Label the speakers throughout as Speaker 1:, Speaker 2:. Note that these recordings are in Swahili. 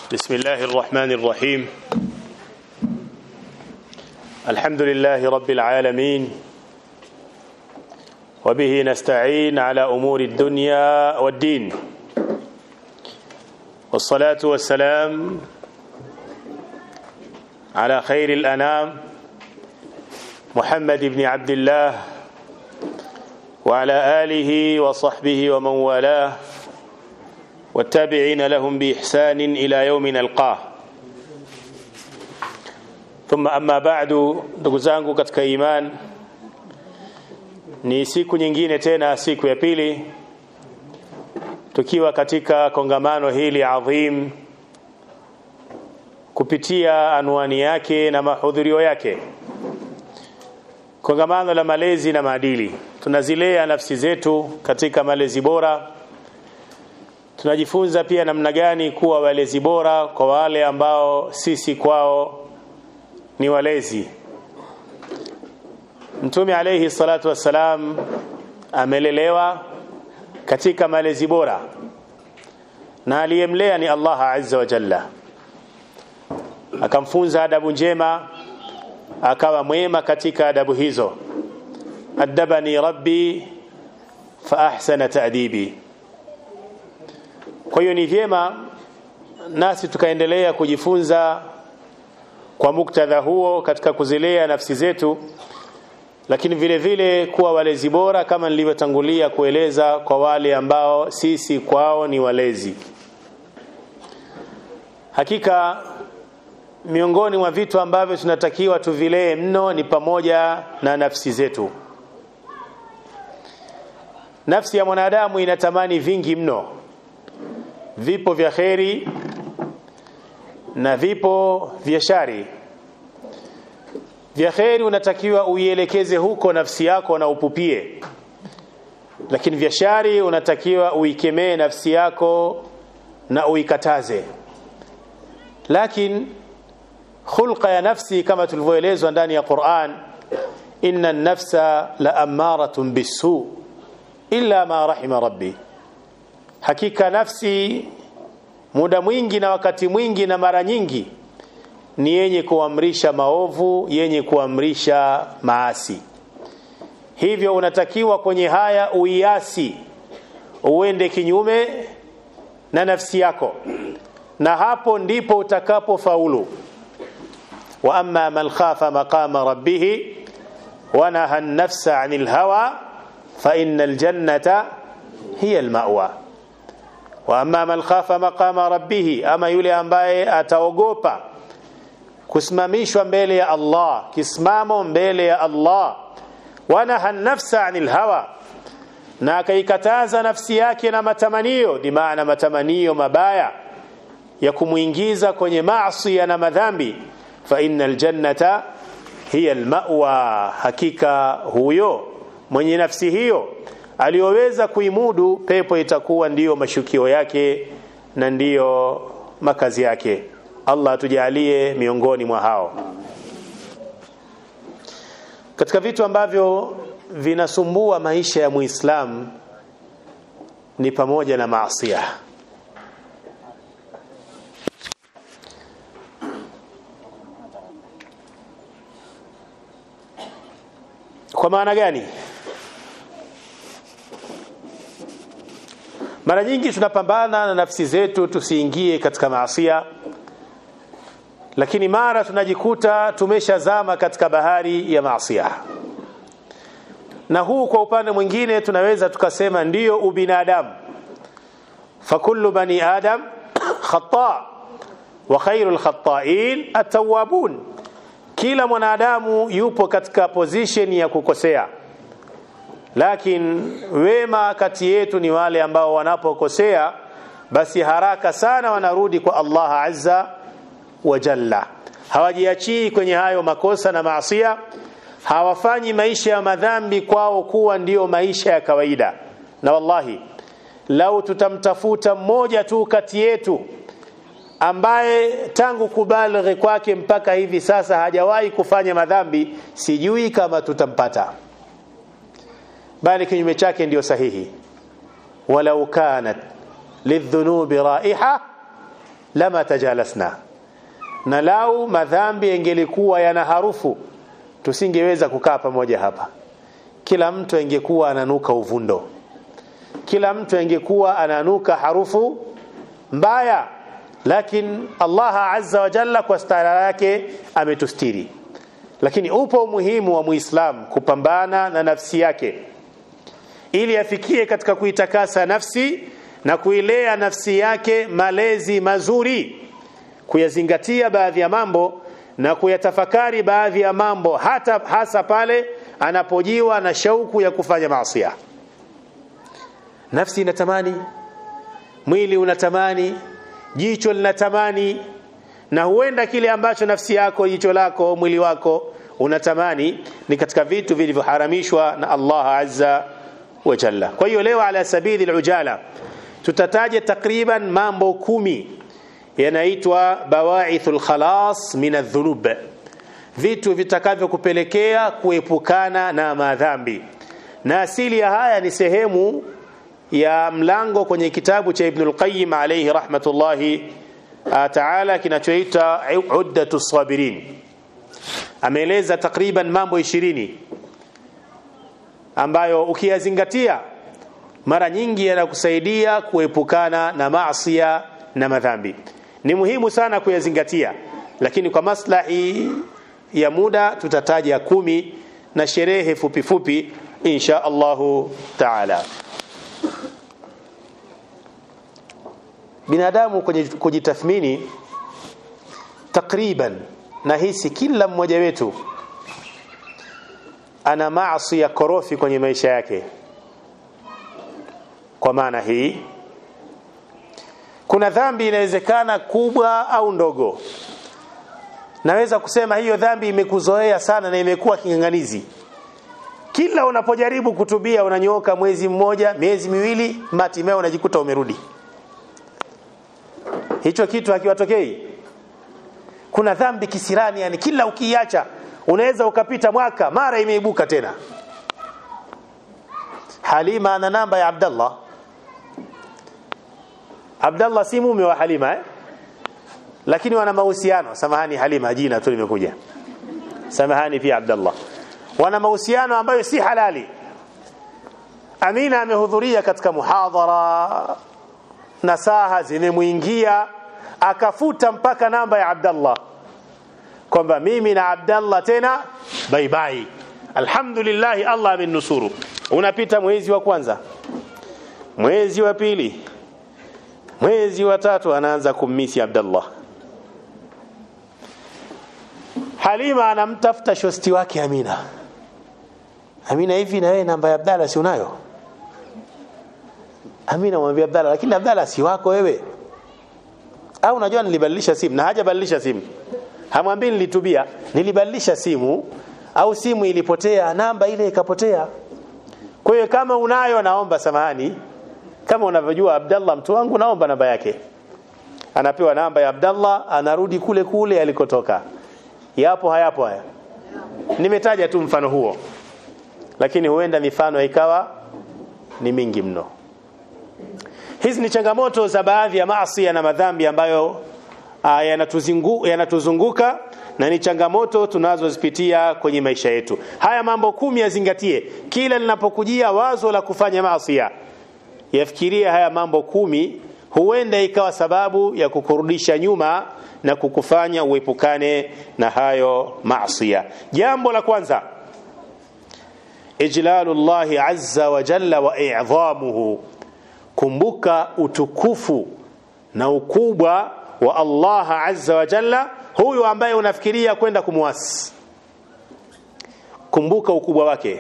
Speaker 1: بسم الله الرحمن الرحيم الحمد لله رب العالمين وبه نستعين على أمور الدنيا والدين والصلاة والسلام على خير الأنام محمد بن عبد الله وعلى آله وصحبه ومن والاه والتابعين لهم بإحسان إلى يوم نلقاه ثم أما بعد ndugu zangu katika iman ni siku nyingine tena siku ya pili tukiwa katika kongamano hili adhim kupitia anwani yake na mahudhurio yake kongamano la malezi na maadili tunazilea nafsi zetu katika malezi bora tunajifunza pia namna gani kuwa walezi bora kwa wale ambao sisi kwao ni walezi mtume alayhi salatu wassalam amelelewa katika malezi bora na aliyemlea ni Allah azza wa jalla akamfunza adabu njema akawa mwema katika adabu hizo adabani rabbi fa ahsana ta'dibi kwa hiyo ni vyema nasi tukaendelea kujifunza kwa muktadha huo katika kuzilea nafsi zetu lakini vile vile kuwa walezi bora kama nilivyotangulia kueleza kwa wale ambao sisi kwao ni walezi hakika miongoni mwa vitu ambavyo tunatakiwa tuvilee mno ni pamoja na nafsi zetu nafsi ya mwanadamu inatamani vingi mno vipo vya kheri na vipo vya shari vya kheri unatakiwa uielekeze huko nafsi yako na upupie lakini vya shari unatakiwa uikemee nafsi yako na uikataze lakini khulqa ya nafsi kama tulivyoelezwa ndani ya Qur'an inna an-nafsa la amaratun bisu illa ma rahima rabbi hakika nafsi muda mwingi na wakati mwingi na mara nyingi ni yenye kuamrisha maovu yenye kuamrisha maasi hivyo unatakiwa kwenye haya uiasi uende kinyume na nafsi yako na hapo ndipo utakapofaulu wa amma man khafa maqama rabbih wa naha an-nafsa 'anil hawa fa innal jannata hiya al-ma'wa wa amma man khafa maqama rabbih ama yule ambaye ataogopa kusimamishwa mbele ya Allah kisimamo mbele ya Allah wanaha nafsa anil hawa na akaikataza nafsi yake na matamanio ni maana matamanio mabaya ya kumuingiza kwenye maasi na madhambi fa innal jannata hiya almawa hakika huyo mwenye nafsi hiyo aliyoweza kuimudu pepo itakuwa ndiyo mashukio yake na ndiyo makazi yake Allah atujalie miongoni mwa hao katika vitu ambavyo vinasumbua maisha ya Muislamu ni pamoja na maasiya kwa maana gani mara nyingi tunapambana na nafsi zetu tusiingie katika maasia lakini mara tunajikuta tumeshazama katika bahari ya maasia na huu kwa upande mwingine tunaweza tukasema ndiyo ubinadamu fakullu bani adam khata wa khairul khata'in at-tawwabun kila mwanadamu yupo katika position ya kukosea lakini wema kati yetu ni wale ambao wanapokosea basi haraka sana wanarudi kwa Allah azza wa jalla hawajiachii kwenye hayo makosa na maasia hawafanyi maisha ya madhambi kwao kuwa ndiyo maisha ya kawaida na wallahi lau tutamtafuta mmoja tu kati yetu ambaye tangu kubalighi kwake mpaka hivi sasa hajawahi kufanya madhambi sijui kama tutampata bali kinyume chake ndiyo sahihi walau kanat lidhunubi raiha lama tajalasna na lau madhambi yangelikuwa yana harufu tusingeweza kukaa pamoja hapa kila mtu angekuwa ananuka uvundo kila mtu angekuwa ananuka harufu mbaya lakini Allah azza wa jalla kwa stara yake ametustiri lakini upo umuhimu wa muislam kupambana na nafsi yake ili afikie katika kuitakasa nafsi na kuilea nafsi yake malezi mazuri kuyazingatia baadhi ya mambo na kuyatafakari baadhi ya mambo hata hasa pale anapojiwa na shauku ya kufanya maasi nafsi inatamani mwili unatamani jicho linatamani na huenda kile ambacho nafsi yako jicho lako mwili wako unatamani ni katika vitu vilivyoharamishwa na Allah azza wa jalla kwa hiyo leo ala sabili alujala tutataja takriban mambo kumi yanaitwa bawaithul khalas min adh-dhunub vitu vitakavyokupelekea kuepukana na madhambi na asili ya haya ni sehemu ya mlango kwenye kitabu cha Ibn al-Qayyim alayhi rahmatullahi ta'ala kinachoitwa Uddatu Sabirin ameeleza takriban mambo ishirini ambayo ukiyazingatia mara nyingi yanakusaidia kuepukana na maasiya na madhambi ni muhimu sana kuyazingatia lakini kwa maslahi ya muda tutataja kumi na sherehe fupi fupi insha Allahu taala binadamu kwenye kujitathmini takriban nahisi kila mmoja wetu ana maasi ya korofi kwenye maisha yake kwa maana hii kuna dhambi inawezekana kubwa au ndogo naweza kusema hiyo dhambi imekuzoea sana na imekuwa king'ang'anizi kila unapojaribu kutubia unanyooka mwezi mmoja miezi miwili hatimaye unajikuta umerudi hicho kitu hakiwatokei kuna dhambi kisirani yani kila ukiacha unaweza ukapita mwaka mara imeibuka tena Halima ana namba ya Abdallah Abdallah si mume wa Halima eh? lakini wana mahusiano samahani Halima jina tu limekuja samahani pia Abdallah wana mahusiano ambayo si halali Amina amehudhuria katika muhadhara nasaha zimemuingia akafuta mpaka namba ya Abdallah kwamba mimi na Abdallah tena bye bye alhamdulillah Allah amenusuru unapita mwezi wa kwanza mwezi wa pili mwezi wa tatu anaanza kummisi Abdallah Halima anamtafuta shosti wake Amina Amina hivi na wewe namba ya Abdallah si unayo Amina mwambie Abdallah lakini Abdallah si wako wewe au unajua nilibadilisha simu na hajabadilisha simu hamwambii nilitubia nilibadilisha simu au simu ilipotea namba ile ikapotea kwa hiyo kama unayo naomba samahani kama unavyojua Abdallah mtu wangu naomba namba yake anapewa namba ya Abdallah anarudi kule kule alikotoka yapo hayapo haya nimetaja tu mfano huo lakini huenda mifano ikawa ni mingi mno hizi ni changamoto za baadhi ya maasi na madhambi ambayo uh, yanatuzunguka yanatuzunguka na ni changamoto tunazozipitia kwenye maisha yetu haya mambo kumi yazingatie kila linapokujia wazo la kufanya maasi yafikirie haya mambo kumi huenda ikawa sababu ya kukurudisha nyuma na kukufanya uepukane na hayo maasi jambo la kwanza ijlalullahi azza wa jalla wa i'dhamuhu kumbuka utukufu na ukubwa wa Allah azza wa jalla huyu ambaye unafikiria kwenda kumwasi kumbuka ukubwa wake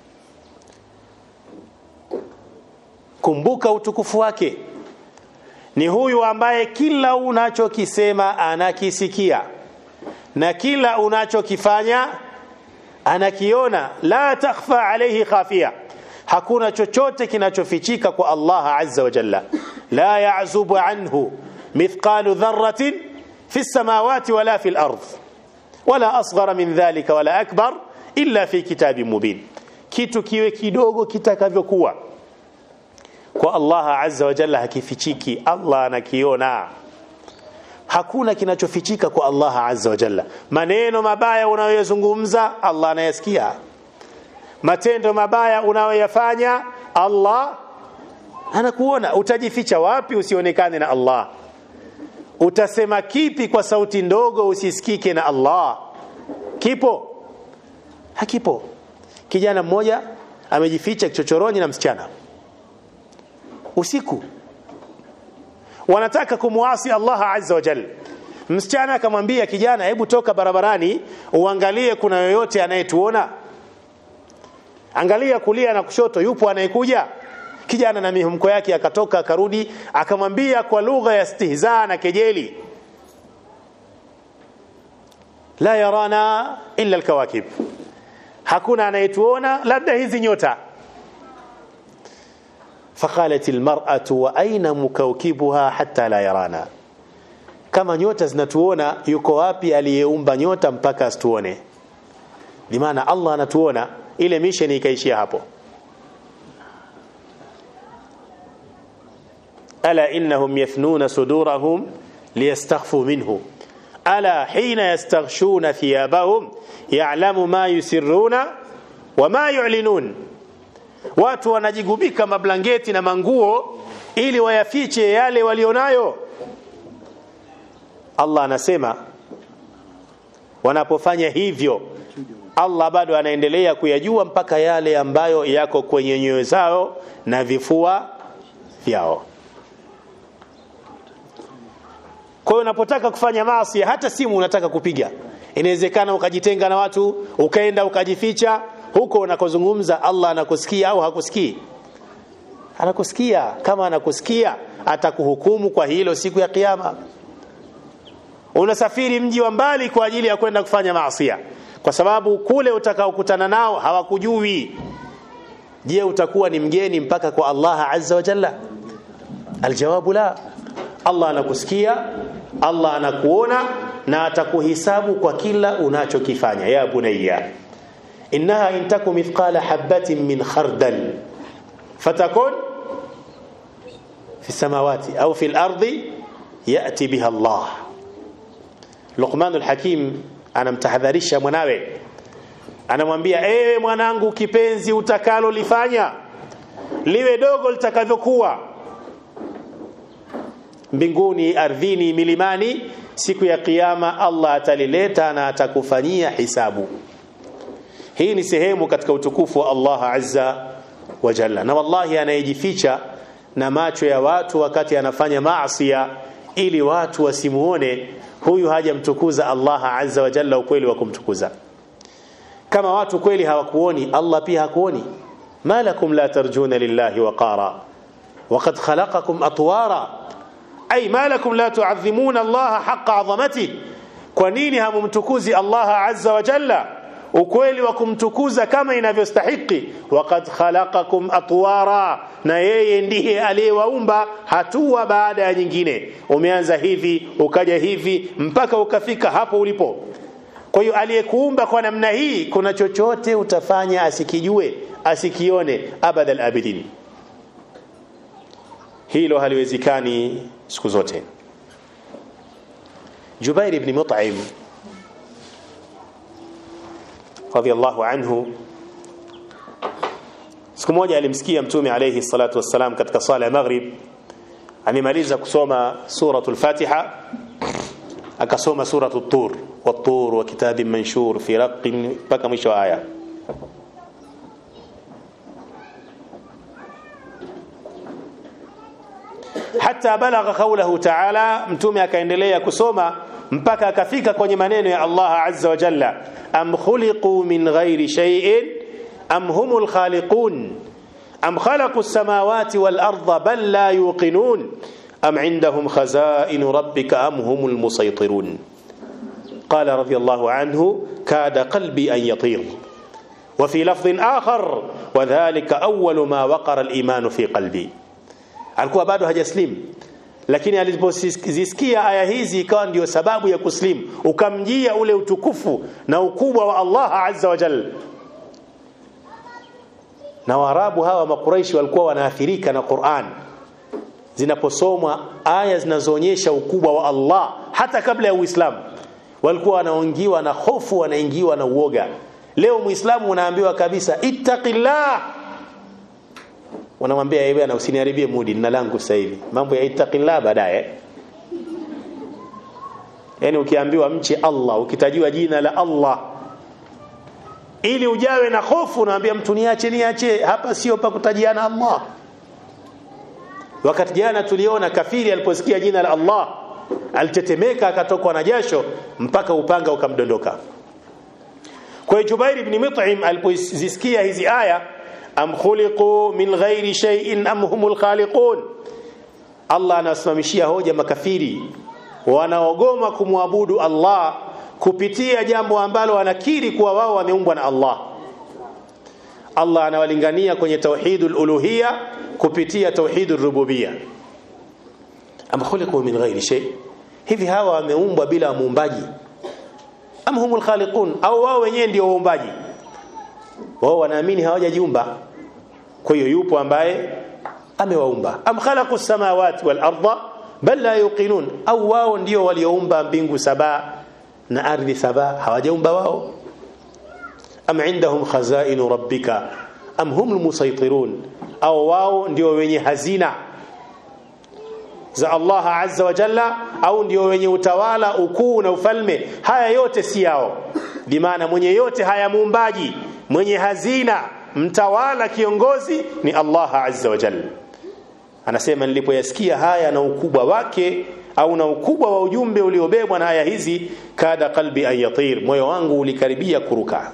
Speaker 1: kumbuka utukufu wake ni huyu ambaye kila unachokisema anakisikia na kila unachokifanya anakiona la takhfa alayhi khafia hakuna chochote kinachofichika kwa Allah azza wa jalla la ya'zubu anhu mithqalu dharratin fi as-samawati wala fi al-ard wala asghara min dhalika wala akbar illa fi kitabin mubin kitu kiwe kidogo kitakavyokuwa kwa Allah azza wa jalla hakifichiki Allah anakiona hakuna kinachofichika kwa Allah azza wa jalla maneno mabaya unayoyazungumza Allah anayasikia matendo mabaya unayoyafanya Allah anakuona utajificha wapi usionekane na Allah utasema kipi kwa sauti ndogo usisikike na Allah kipo hakipo kijana mmoja amejificha kichochoroni na msichana usiku wanataka kumwasi Allah azza wa jalla msichana akamwambia kijana hebu toka barabarani uangalie kuna yoyote anayetuona angalia kulia na kushoto yupo anayekuja kijana na mihemko yake akatoka akarudi akamwambia kwa lugha ya stihzaa na kejeli la yarana illa alkawakib hakuna anayetuona labda hizi nyota فقالت المرأة وأين مكوكبها حتى لا يرانا kama nyota zinatuona yuko wapi aliyeumba nyota mpaka asituone bimaana Allah anatuona ile mission ikaishia hapo ala innahum yathnuna sudurahum liyastakhfu minhu ala hina yastaghshuna thiyabahum ya'lamu ma yusirruna wa ma yu'linun watu wanajigubika mablangeti na manguo ili wayafiche yale walionayo Allah anasema wanapofanya hivyo Allah bado anaendelea kuyajua mpaka yale ambayo yako kwenye nyoyo zao na vifua vyao kwa hiyo unapotaka kufanya maasi hata simu unataka kupiga inawezekana ukajitenga na watu ukaenda ukajificha huko unakozungumza Allah anakusikia au hakusikii anakusikia kama anakusikia atakuhukumu kwa hilo siku ya kiyama unasafiri mji wa mbali kwa ajili ya kwenda kufanya maasi kwa sababu kule utakaokutana nao hawakujui je utakuwa ni mgeni mpaka kwa Allah azza wa jalla aljawabu la Allah anakusikia Allah anakuona na atakuhisabu kwa kila unachokifanya ya bunayya innaha in taku mithqala habatin min khardal fatakun fi samawati au fi al-ardi yati biha Allah Luqman al-Hakim anamtahadharisha mwanawe anamwambia ewe mwanangu kipenzi utakalo lifanya liwe dogo litakavyokuwa mbinguni ardhini milimani siku ya kiyama Allah atalileta na atakufanyia hisabu hii ni sehemu katika utukufu wa Allah azza wa jalla na wallahi anayejificha na macho ya watu wakati anafanya maasi ili watu wasimuone huyu hajamtukuza Allah azza wa jalla ukweli wa kumtukuza kama watu kweli hawakuoni Allah pia hakuoni malakum la tarjuna lillahi waqara وقد خلقكم أطوارا أي ما لكم لا تعظمون الله حق عظمته kwa nini hamumtukuzi Allah azza wa jalla ukweli wa kumtukuza kama inavyostahiki waqad khalaqakum atwara na yeye ndiye aliyewaumba hatua baada ya nyingine umeanza hivi ukaja hivi mpaka ukafika hapo ulipo kwa hiyo aliyekuumba kwa namna hii kuna chochote utafanya asikijue asikione abadal abidin hilo haliwezekani siku zote Jubair ibn Mut'im radhiallahu anhu siku moja alimsikia mtume alayhi salatu wassalam katika sala ya maghrib amemaliza kusoma suratul fatiha akasoma suratul tur wat-tur wa kitabin manshur fi raqqin mpaka mwisho wa aya hata balagha qawluhu ta'ala mtume akaendelea kusoma mpaka akafika kwenye maneno ya Allah azza wa jalla am khuliqu min ghairi shay'in am humul khaliqun am khalaqu as-samawati wal arda bal la yuqinun am indahum khaza'in rabbika am humul musaytirun قال رضي الله عنه كاد قلبي أن يطير وفي لفظ آخر وذلك أول ما وقر الإيمان في قلبي alikuwa bado hajaslim lakini alipozisikia aya hizi ikawa ndio sababu ya kuslim ukamjia ule utukufu na ukubwa wa Allah azza wa jalla na waarabu hawa makuraishi walikuwa wanaathirika na Qur'an zinaposomwa aya zinazoonyesha ukubwa wa Allah hata kabla ya Uislamu walikuwa wanaongiwa na hofu wanaingiwa na uoga leo muislamu unaambiwa kabisa ittaqillah wanamwambia yeye na usiniharibie mudi nina langu sasa hivi mambo ya ittaqillah baadaye yani ukiambiwa mche Allah ukitajiwa jina la Allah ili ujawe na hofu unaambia mtu niache niache hapa sio pa kutajiana Allah wakati jana tuliona kafiri aliposikia jina la Allah alitetemeka akatokwa na jasho mpaka upanga ukamdondoka kwa hiyo Jubair ibn Mut'im alipozisikia hizi aya am khuliqu min ghairi shay'in am humul khaliqun Allah anasimamishia hoja makafiri wanaogoma kumwabudu Allah kupitia jambo ambalo wanakiri kuwa wao wameumbwa na Allah Allah anawalingania kwenye tauhidul uluhiyya kupitia tauhidul rububiyya am khuliqu min ghairi shay hivi hawa wameumbwa bila muumbaji am humul khaliqun au wao wenyewe ndio waumbaji wao wanaamini hawajajiumba kwa hiyo yupo ambaye amewaumba am khalaqu samawati wal arda bal la yuqinun au wao ndio walioumba mbingu saba na ardhi saba hawajaumba wao am indahum khazainu rabbika am humul musaytirun au wao ndio wenye hazina za Allah azza wa jalla au ndio wenye utawala ukuu na ufalme haya yote si yao bimaana mwenye yote haya muumbaji mwenye hazina mtawala kiongozi ni Allah azza wa jalla anasema nilipoyasikia haya na ukubwa wake au na ukubwa wa ujumbe uliobebwa na aya hizi kada qalbi ayatir moyo wangu ulikaribia kuruka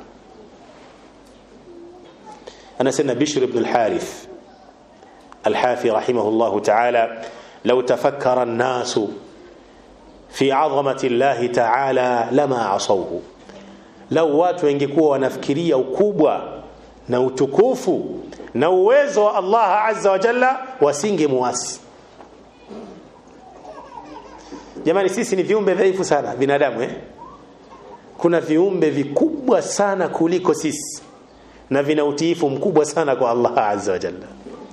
Speaker 1: anasema bishr ibn al-harith al-hafi rahimahullah ta'ala لو تفكر الناس في عظمة الله تعالى لما عصوه لو watu wangekuwa wanafikiria ukubwa na utukufu na uwezo wa Allah azza wa jalla wasingemuasi jamani sisi ni viumbe dhaifu sana binadamu eh kuna viumbe vikubwa sana kuliko sisi na vina utiifu mkubwa sana kwa Allah azza wa jalla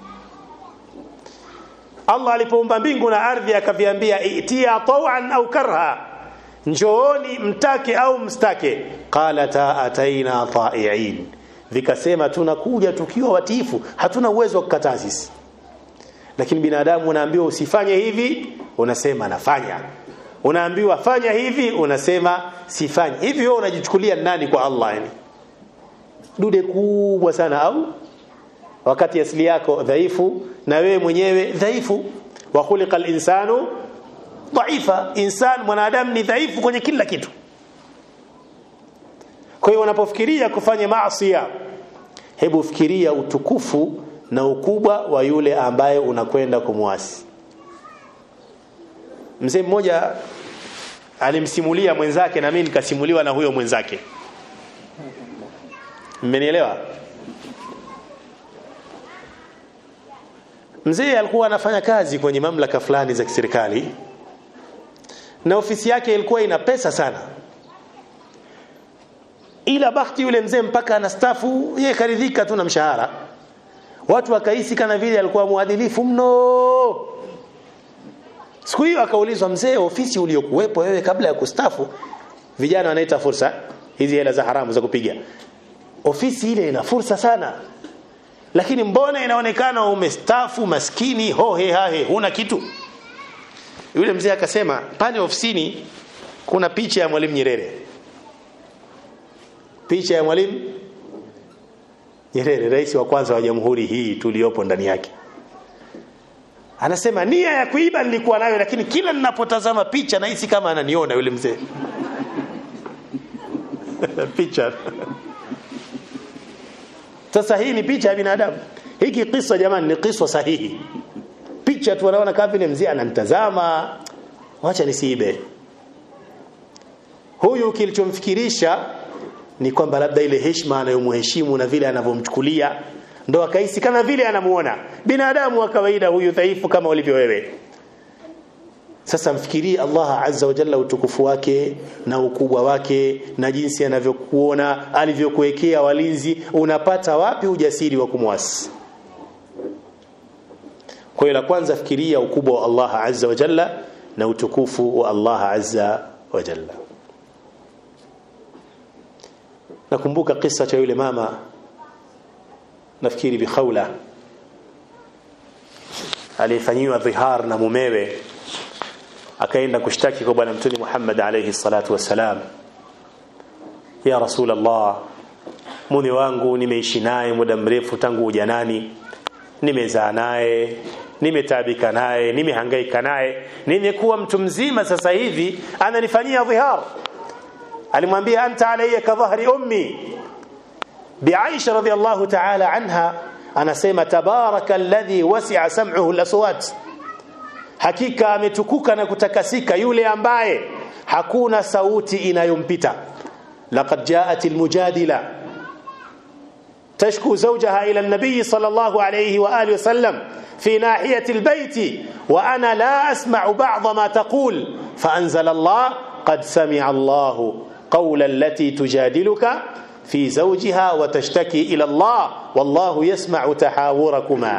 Speaker 1: Allah alipoumba mbingu na ardhi akaviambia itia tawan au karha njooni mtake au mstake qalata ataina ta'iin vikasema tunakuja tukiwa watiifu hatuna uwezo wa kukataa sisi lakini binadamu unaambiwa usifanye hivi unasema nafanya unaambiwa fanya hivi unasema sifanye hivi wewe unajichukulia nani kwa Allah yani dude kubwa sana au wakati asili yako dhaifu na wewe mwenyewe dhaifu wa khuliqal insanu dhaifa insan mwanadamu ni dhaifu kwenye kila kitu kwa hiyo unapofikiria kufanya maasi hebu fikiria utukufu na ukubwa wa yule ambaye unakwenda kumwasi mzee mmoja alimsimulia mwenzake na mimi nikasimuliwa na huyo mwenzake mmenielewa mzee alikuwa anafanya kazi kwenye mamlaka fulani za kiserikali na ofisi yake ilikuwa ina pesa sana ila bahati yule mzee mpaka anastafu yeye karidhika tu na mshahara watu wakahisi kana vile alikuwa muadilifu mno siku hiyo akaulizwa mzee ofisi uliokuwepo wewe kabla ya kustafu vijana wanaita fursa hizi hela za haramu za kupiga ofisi ile ina fursa sana lakini mbona inaonekana umestafu maskini hohe hahe huna kitu yule mzee akasema pale ofisini kuna picha ya mwalimu Nyerere picha ya mwalimu Nyerere rais wa kwanza wa jamhuri hii tuliyopo ndani yake anasema nia ya kuiba nilikuwa nayo lakini kila ninapotazama picha nahisi kama ananiona yule mzee picha sasa hii ni picha ya binadamu hiki kisa jamani ni kisa sahihi picha tu wanaona kama vile mzee anamtazama wacha nisiibe huyu kilichomfikirisha ni kwamba labda ile heshima anayomheshimu na vile anavyomchukulia ndo akahisi kama vile anamuona binadamu wa kawaida huyu dhaifu kama ulivyo wewe sasa mfikirie Allah azza wa jalla utukufu wake na ukubwa wake na jinsi anavyokuona alivyokuwekea walinzi unapata wapi ujasiri wa kumwasi kwa hiyo la kwanza fikiria ukubwa wa Allah azza wa jalla na utukufu wa Allah azza wa jalla nakumbuka kisa cha yule mama nafikiri bi khawla alifanyiwa dhihar na mumewe akaenda kushtaki kwa bwana mtume Muhammad alayhi salatu wasalam ya rasul Allah mume wangu nimeishi naye muda mrefu tangu ujanani nimezaa naye nimetaabika naye nimehangaika naye nimekuwa mtu mzima sasa hivi ananifanyia dhihar alimwambia anta alayya ka dhahri ummi bi Aisha radhiyallahu ta'ala anha anasema tabaraka alladhi wasi'a sam'uhu al-aswat hakika ametukuka na kutakasika yule ambaye hakuna sauti inayompita laqad ja'at al-mujadila تشكو زوجها إلى النبي صلى الله عليه وآله وسلم في ناحية البيت وأنا لا أسمع بعض ما تقول فأنزل الله قد سمع الله قول التي تجادلك في زوجها وتشتكي إلى الله والله يسمع تحاوركما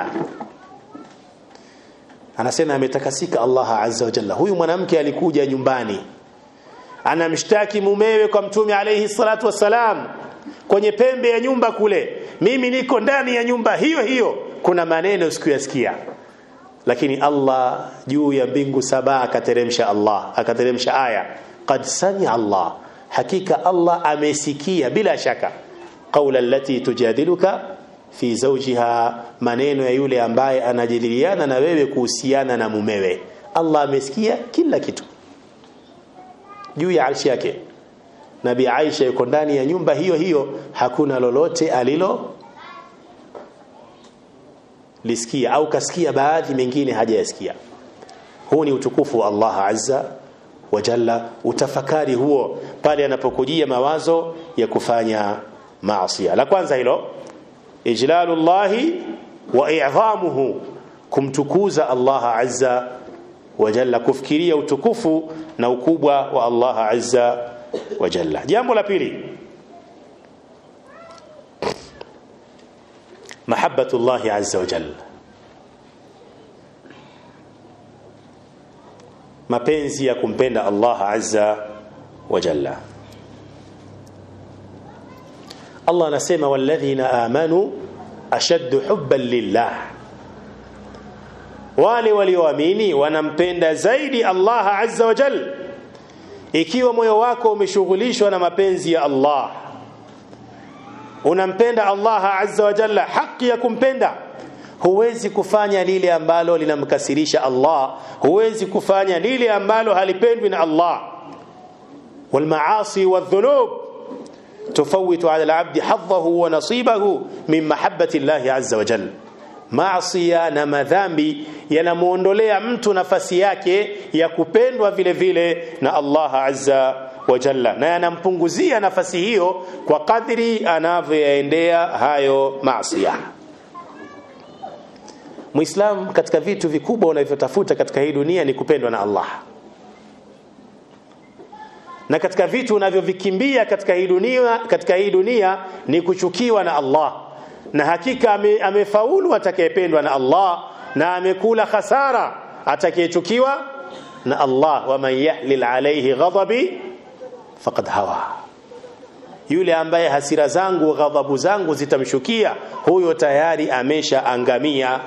Speaker 1: anasema ametakasika Allah azza wa jalla huyu mwanamke alikuja nyumbani anamshtaki mumewe kwa mtume alayhi salatu wassalam kwenye pembe ya nyumba kule mimi niko ndani ya nyumba hiyo hiyo kuna maneno sikuyasikia lakini Allah juu ya mbingu saba akateremsha Allah akateremsha aya qad sami Allah hakika Allah amesikia bila shaka qaula allati tujadiluka fi zawjiha maneno ya yule ambaye anajadiliana na wewe kuhusiana na mumewe Allah amesikia kila kitu juu ya arshi yake Nabi Aisha yuko ndani ya nyumba hiyo hiyo hakuna lolote alilo lisikia au kasikia baadhi mengine hajayasikia huu ni utukufu wa Allah azza wa jalla utafakari huo pale anapokujia mawazo ya kufanya maasi la kwanza hilo ijlalullahi wa i'dhamuhu kumtukuza Allah azza wa jalla kufikiria utukufu na ukubwa wa Allah azza wa jalla jambo la pili mahabbatullah azza wa jalla mapenzi ya kumpenda Allah azza wa jalla Allah anasema walladhina amanu ashaddu hubban lillah wale walioamini wanampenda zaidi Allah azza wa jalla ikiwa moyo wako umeshughulishwa na mapenzi ya Allah unampenda Allah azza wa jalla haki ya kumpenda huwezi kufanya lile ambalo linamkasirisha Allah huwezi kufanya lile ambalo halipendwi na Allah والمعاصي والذنوب تفوت على العبد حظه ونصيبه من محبة الله عز وجل maasiya na madhambi yanamuondolea mtu nafasi yake ya kupendwa vile vile na Allah azza wa jalla na yanampunguzia nafasi hiyo kwa kadri anavyoyaendea hayo maasiya Muislam katika vitu vikubwa unavyotafuta katika hii dunia ni kupendwa na Allah na katika vitu unavyovikimbia katika hii dunia katika hii dunia ni kuchukiwa na Allah na hakika ame, amefaulu atakayependwa na Allah na amekula khasara atakayechukiwa na Allah wa man yahlil alayhi ghadabi faqad hawa yule ambaye hasira zangu ghadhabu zangu zitamshukia huyo tayari ameshaangamia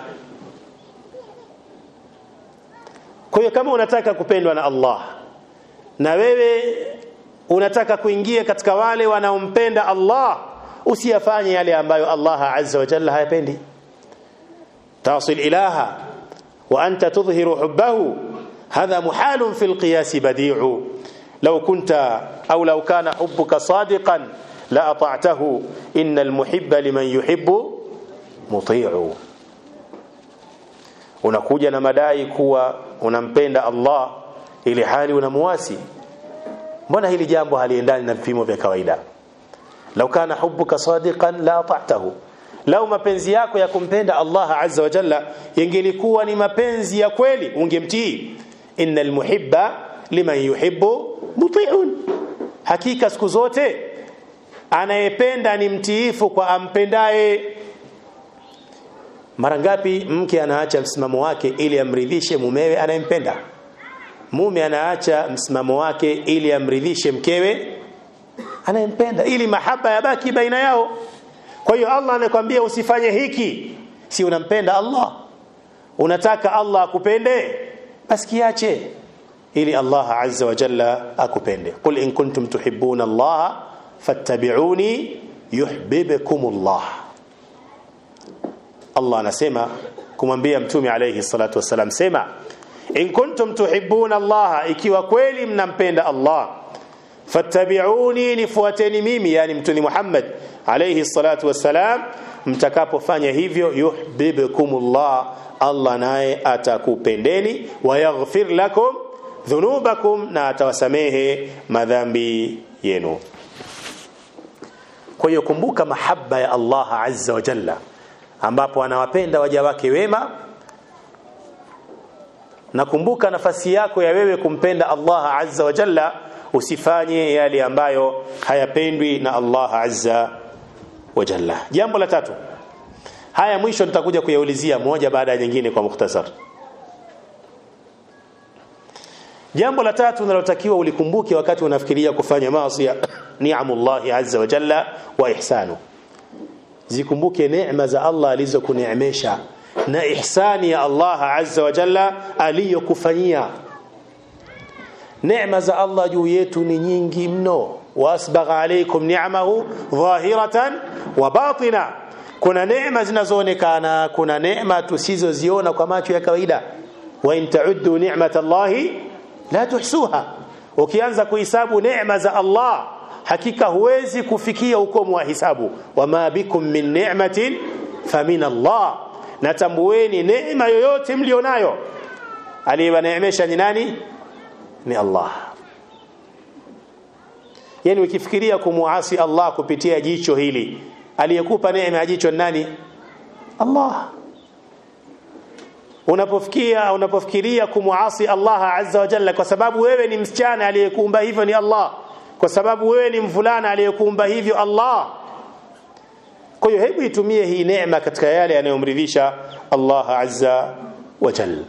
Speaker 1: kwa hiyo kama unataka kupendwa na Allah na wewe unataka kuingia katika wale wanaompenda Allah usiyafanye yale ambayo Allah azza wa jalla hayapendi tasil ilaha wa anta tudhhiru hubbahu hadha muhalun fi alqiyas badi'u law kunta aw law kana hubbuka sadiqan la ata'tahu innal muhibba liman yuhibbu muti'u unakuja na madai kuwa unampenda Allah ili hali unamuasi mbona hili jambo haliendani na vipimo vya kawaida lau kana hubbuka sadiqan la ata'tahu lau mapenzi yako ya kumpenda Allah azza wa jalla yangelikuwa ni mapenzi ya kweli ungemtii innal muhibba liman yuhibbu muti'un hakika siku zote anayependa ni mtiifu kwa ampendaye mara ngapi mke anaacha msimamo wake ili amridhishe mumewe anayempenda mume anaacha msimamo wake ili amridhishe mkewe anayempenda ili mahaba yabaki baina yao kwa hiyo Allah anakuambia usifanye hiki si unampenda Allah unataka Allah akupende basi kiache ili Allah azza wa jalla akupende qul in kuntum tuhibbuna Allah fattabi'uni yuhibbukum Allah Allah anasema kumwambia mtume alayhi salatu wasalam sema in kuntum tuhibbuna Allah ikiwa kweli mnampenda Allah fattabi'uni nifuateni mimi yani mtume Muhammad alayhi salatu wasalam mtakapofanya hivyo yuhibbukumullah Allah naye atakupendeni wa yaghfir lakum dhunubakum na atawasamehe madhambi yenu kwa hiyo kumbuka mahaba ya Allah azza wa jalla ambapo anawapenda waja wake wema na kumbuka nafasi yako ya wewe kumpenda Allah azza wa jalla usifanye yale ambayo hayapendwi na Allah azza wa jalla jambo la tatu haya mwisho nitakuja kuyaulizia moja baada ya nyingine kwa mukhtasar jambo la tatu unalotakiwa ulikumbuke wakati unafikiria kufanya maasi ni'amullah azza wa jalla wa ihsanu zikumbuke neema za Allah alizokuneemesha na ihsani ya Allah azza wa jalla aliyokufanyia neema za Allah juu yetu ni nyingi mno wasbagha alaykum ni'amahu dhahiratan wa batina kuna neema zinazoonekana kuna neema tusizoziona kwa macho ya kawaida wa in ta'uddu ni'matallahi la tuhsuha ukianza kuhesabu neema za Allah hakika huwezi kufikia ukomo wa hisabu wama bikum min ni'matin famin Allah natambueni neema yoyote mlionayo aliyewaneemesha ni nani ni Allah yani ukifikiria kumuasi Allah kupitia jicho hili aliyekupa neema ya jicho nani Allah unapofikia unapofikiria kumuasi Allah azza wa jalla kwa sababu wewe ni msichana aliyekuumba hivyo ni Allah kwa sababu wewe ni mvulana aliyekuumba hivyo Allah kwa hiyo hebu itumie hii neema katika yale yanayomridhisha Allah azza wa jalla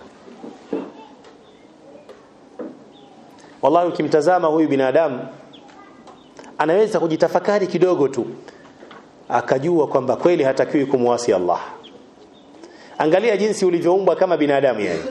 Speaker 1: wallahi ukimtazama huyu binadamu anaweza kujitafakari kidogo tu akajua kwamba kweli hatakiwi kumwasi Allah angalia jinsi ulivyoumbwa kama binadamu yani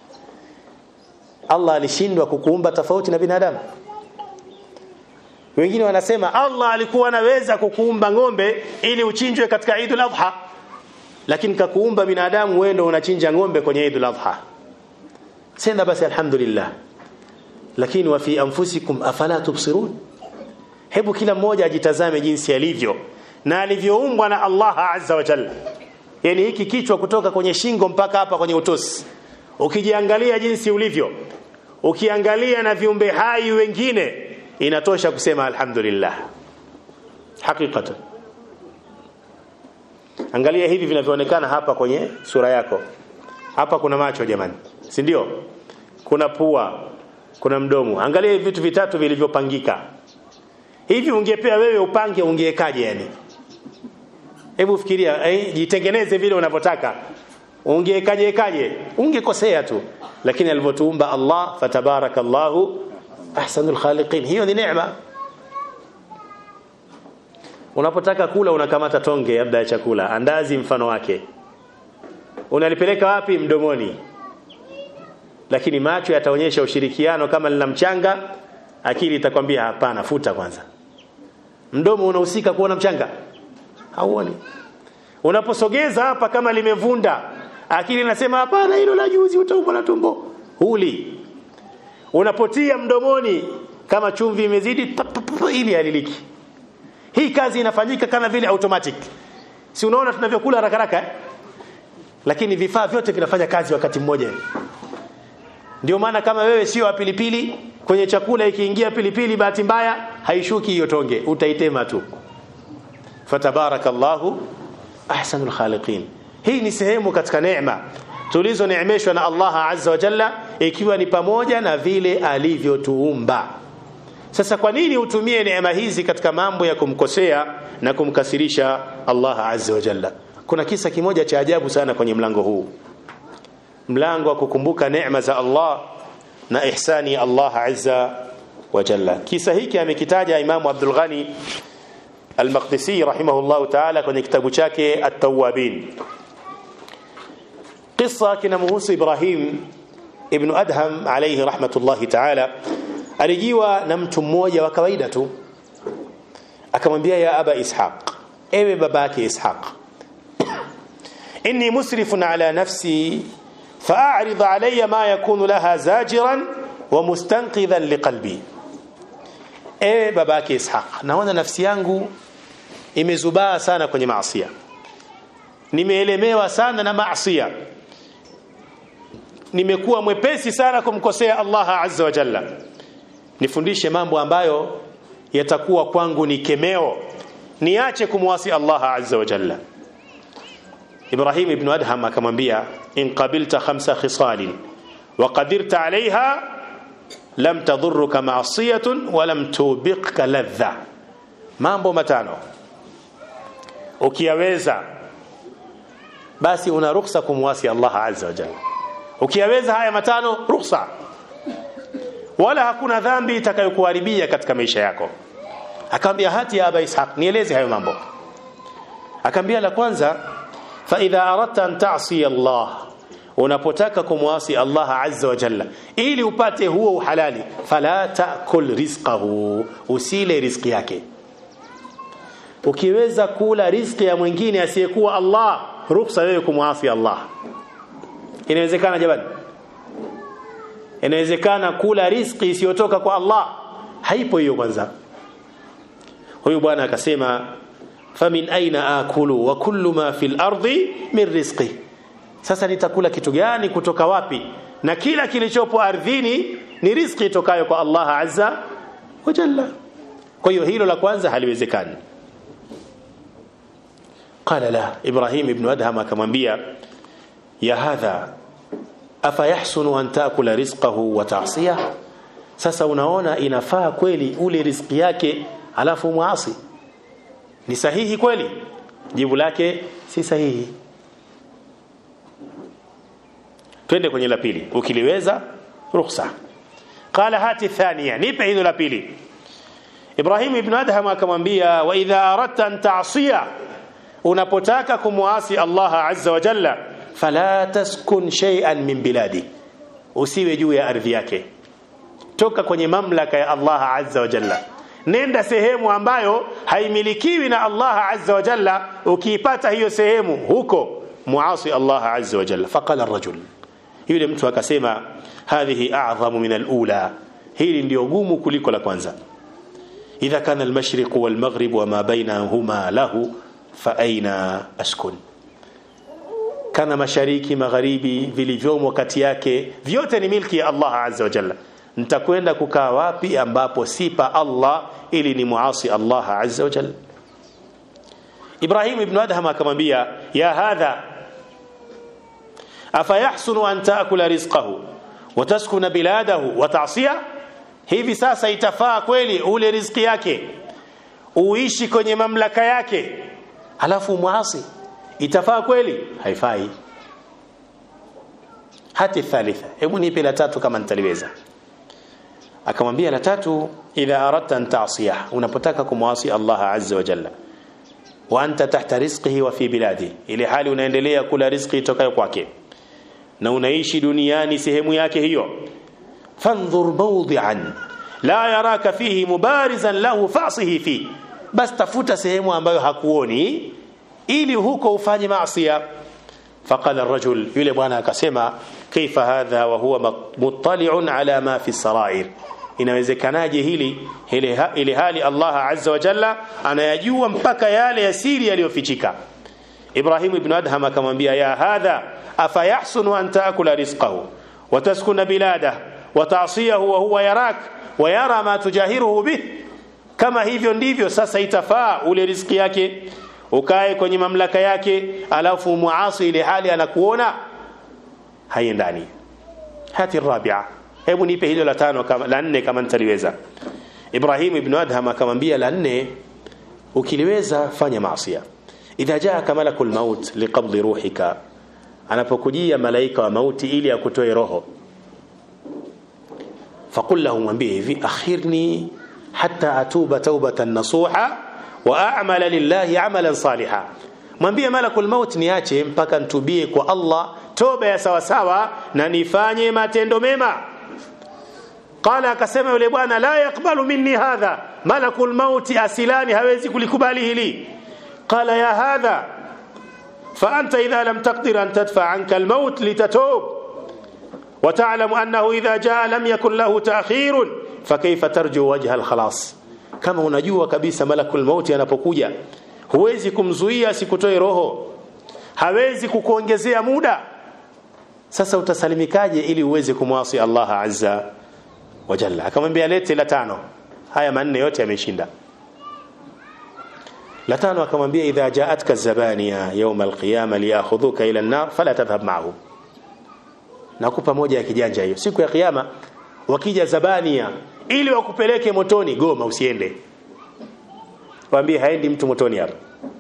Speaker 1: Allah alishindwa kukuumba tofauti na binadamu wengine wanasema Allah alikuwa anaweza kukuumba ng'ombe ili uchinjwe katika Eidul Adha lakini kakuumba binadamu wewe ndio unachinja ng'ombe kwenye Eidul Adha sema basi alhamdulillah lakini wa fi anfusikum afala tubsirun hebu kila mmoja ajitazame jinsi alivyo na alivyoumbwa na Allah azza wa jalla yani hiki kichwa kutoka kwenye shingo mpaka hapa kwenye utosi ukijiangalia jinsi ulivyo ukiangalia na viumbe hai wengine inatosha kusema alhamdulillah hakikatan angalia hivi vinavyoonekana hapa kwenye sura yako hapa kuna macho jamani si ndio kuna pua kuna mdomo angalia hivi vitu vitatu vilivyopangika hivi ungepewa wewe upange ungewekaje yani hebu fikiria eh, jitengeneze vile unavyotaka ungewekaje kaje ungekosea tu lakini alivyotuumba Allah fatabarakallahu ahsanul khaliqin hiyo ni neema unapotaka kula unakamata tonge labda ya chakula andazi mfano wake unalipeleka wapi mdomoni lakini macho yataonyesha ushirikiano kama lina mchanga akili itakwambia hapana futa kwanza mdomo unahusika kuona mchanga hauoni unaposogeza hapa kama limevunda akili inasema hapana hilo la juzi utaumwa na tumbo huli unapotia mdomoni kama chumvi imezidi ili aliliki hii kazi inafanyika kama vile automatic si unaona tunavyokula haraka haraka eh? lakini vifaa vyote vinafanya kazi wakati mmoja ndio maana kama wewe sio wa pilipili kwenye chakula ikiingia pilipili bahati mbaya haishuki hiyo tonge utaitema tu fatabarakallahu ahsanul khaliqin hii ni sehemu katika neema tulizoneemeshwa na Allah azza wa jalla ikiwa ni pamoja na vile alivyotuumba sasa kwa nini utumie neema hizi katika mambo ya kumkosea na kumkasirisha Allah azza wa jalla kuna kisa kimoja cha ajabu sana kwenye mlango huu mlango wa kukumbuka neema za Allah na ihsani Allah azza wa jalla kisa hiki amekitaja Imam Abdul Ghani Al-Maqdisi rahimahullahu ta'ala kwenye kitabu chake At-Tawwabin qissa kinamhusu Ibrahim ibn Adham alayhi rahmatullahi ta'ala alijiwa na mtu mmoja wa kawaida tu akamwambia ya aba ishaq ewe babake ishaq inni musrifun ala nafsi fa'arid alayya ma yakunu laha zajiran wa mustanqidhan liqalbi ewe babake ishaq naona nafsi yangu imezubaa sana kwenye maasiya nimeelemewa sana na maasiya nimekuwa mwepesi sana kumkosea Allah azza wa jalla nifundishe mambo ambayo yatakuwa kwangu ni kemeo niache kumwasi Allah azza wa jalla Ibrahim ibn Adham akamwambia in qabilta khamsa khisalin wa qadirta alaiha lam tadhurruka ma'siyatun wa lam tubiqka ladha mambo matano ukiyaweza basi una ruhusa kumwasi Allah azza wa jalla ukiyaweza haya matano ruhusa wala hakuna dhambi itakayokuharibia katika maisha yako akamwambia hati ya aba ishaq nieleze hayo mambo akamwambia la kwanza fa idha aradta an ta'si Allah unapotaka kumwasi Allah azza wa jalla ili upate huo uhalali fala ta'kul rizqahu usile riziki yake ukiweza kula riziki ya mwingine asiyekuwa Allah ruhusa wewe kumwasi Allah inawezekana jamani inawezekana kula riziki isiyotoka kwa Allah haipo hiyo kwanza huyu bwana akasema famin aina akulu wa kullu ma fil ardi min rizqi sasa nitakula kitu gani kutoka wapi na kila kilichopo ardhini ni riziki itokayo kwa Allah azza wa jalla kwa hiyo hilo la kwanza haliwezekani qala la ibrahim ibn adham akamwambia ya hadha afa yahsunu an taakula rizqahu wa ta'siyah sasa unaona inafaa kweli ule riziki yake alafu muasi ni sahihi kweli jibu lake si sahihi twende kwenye la pili ukiliweza ruhusa qala hati thania nipe hilo la pili Ibrahim ibn Adham akamwambia wa idha aradta an ta'siya unapotaka kumwasi Allah azza wa jalla fala taskun shay'an min biladi usiwe juu ya ardhi yake toka kwenye mamlaka ya Allah azza wa jalla nenda sehemu ambayo haimilikiwi na Allah azza wa jalla ukiipata hiyo sehemu huko muasi Allah azza wa jalla faqala ar-rajul yule mtu akasema hadhihi a'zamu min al-ula hili ndio gumu kuliko la kwanza idha kana al-mashriq wal-maghrib wama bainahuma lahu fa aina askun kana mashariki magharibi vilivyomo kati yake vyote ni milki ya Allah azza wa jalla nitakwenda kukaa wapi ambapo sipa Allah ili ni muasi Allah azza wa jalla Ibrahim ibn Adham akamwambia ya hadha afa yahsunu an taakula rizqahu wa taskuna biladahu wa ta'siya hivi sasa itafaa kweli ule riziki yake uishi kwenye mamlaka yake halafu muasi itafaa kweli haifai hati thalitha hebu nipe la tatu kama nitaliweza akamwambia la tatu idha aradta an ta'siya unapotaka kumwasi Allah azza wa jalla wa anta tahta rizqihi wa fi biladi ile hali unaendelea kula riziki itokayo kwake na unaishi duniani sehemu yake hiyo fanzur mawdi'an la yaraka fihi mubarizan lahu fa'sihi fi bas tafuta sehemu ambayo hakuoni ili huko ufanye maasiya faqala ar-rajul yule bwana akasema kaifa hadha wa huwa muttali'un ala ma fi sarair inawezekanaje hili ile hali Allah azza wa jalla anayajua mpaka yale ya siri yaliyofichika Ibrahim ibn Adham akamwambia ya hadha afa yahsunu an taakula rizqahu wa taskuna bilada wa ta'siyahu wa huwa yarak wa yara ma tujahiruhu bih kama hivyo ndivyo sasa itafaa ule riziki yake ukae kwenye mamlaka yake alafu muasi ile hali anakuona haiendani hati rabia hebu nipe hilo la tano kama la nne kama nitaliweza Ibrahim ibn Adham akamwambia la nne ukiliweza fanya maasiya idha jaaka malakul maut liqabdi ruhika anapokujia malaika wa mauti ili akutoe roho faqul lahu mwambie hivi akhirni hatta atuba taubatan nasuha wa a'mala lillahi amalan saliha mwambie malakul maut niache mpaka ntubie kwa Allah toba ya sawa sawa na nifanye matendo mema qala akasema yule bwana la yakbalu minni hadha malakul maut asilani hawezi kulikubali hili qala ya hadha فأنت إذا لم تقدر أن تدفع عنك الموت لتتوب وتعلم أنه إذا جاء لم يكن له تأخير فكيف ترجو وجه الخلاص kama unajua kabisa malakul mauti anapokuja huwezi kumzuia asikutoe roho hawezi kukuongezea muda sasa utasalimikaje ili uweze kumwasi Allah azza wa jalla akamwambia lete la tano haya manne yote yameshinda la tano akamwambia idha jaatka zabaniya yawm alqiyama liyakhudhuka ila an-nar fala tadhhab ma'ahum nakupa moja ya kijanja hiyo siku ya kiyama wakija zabania ili wakupeleke motoni goma usiende waambie haendi mtu motoni hapa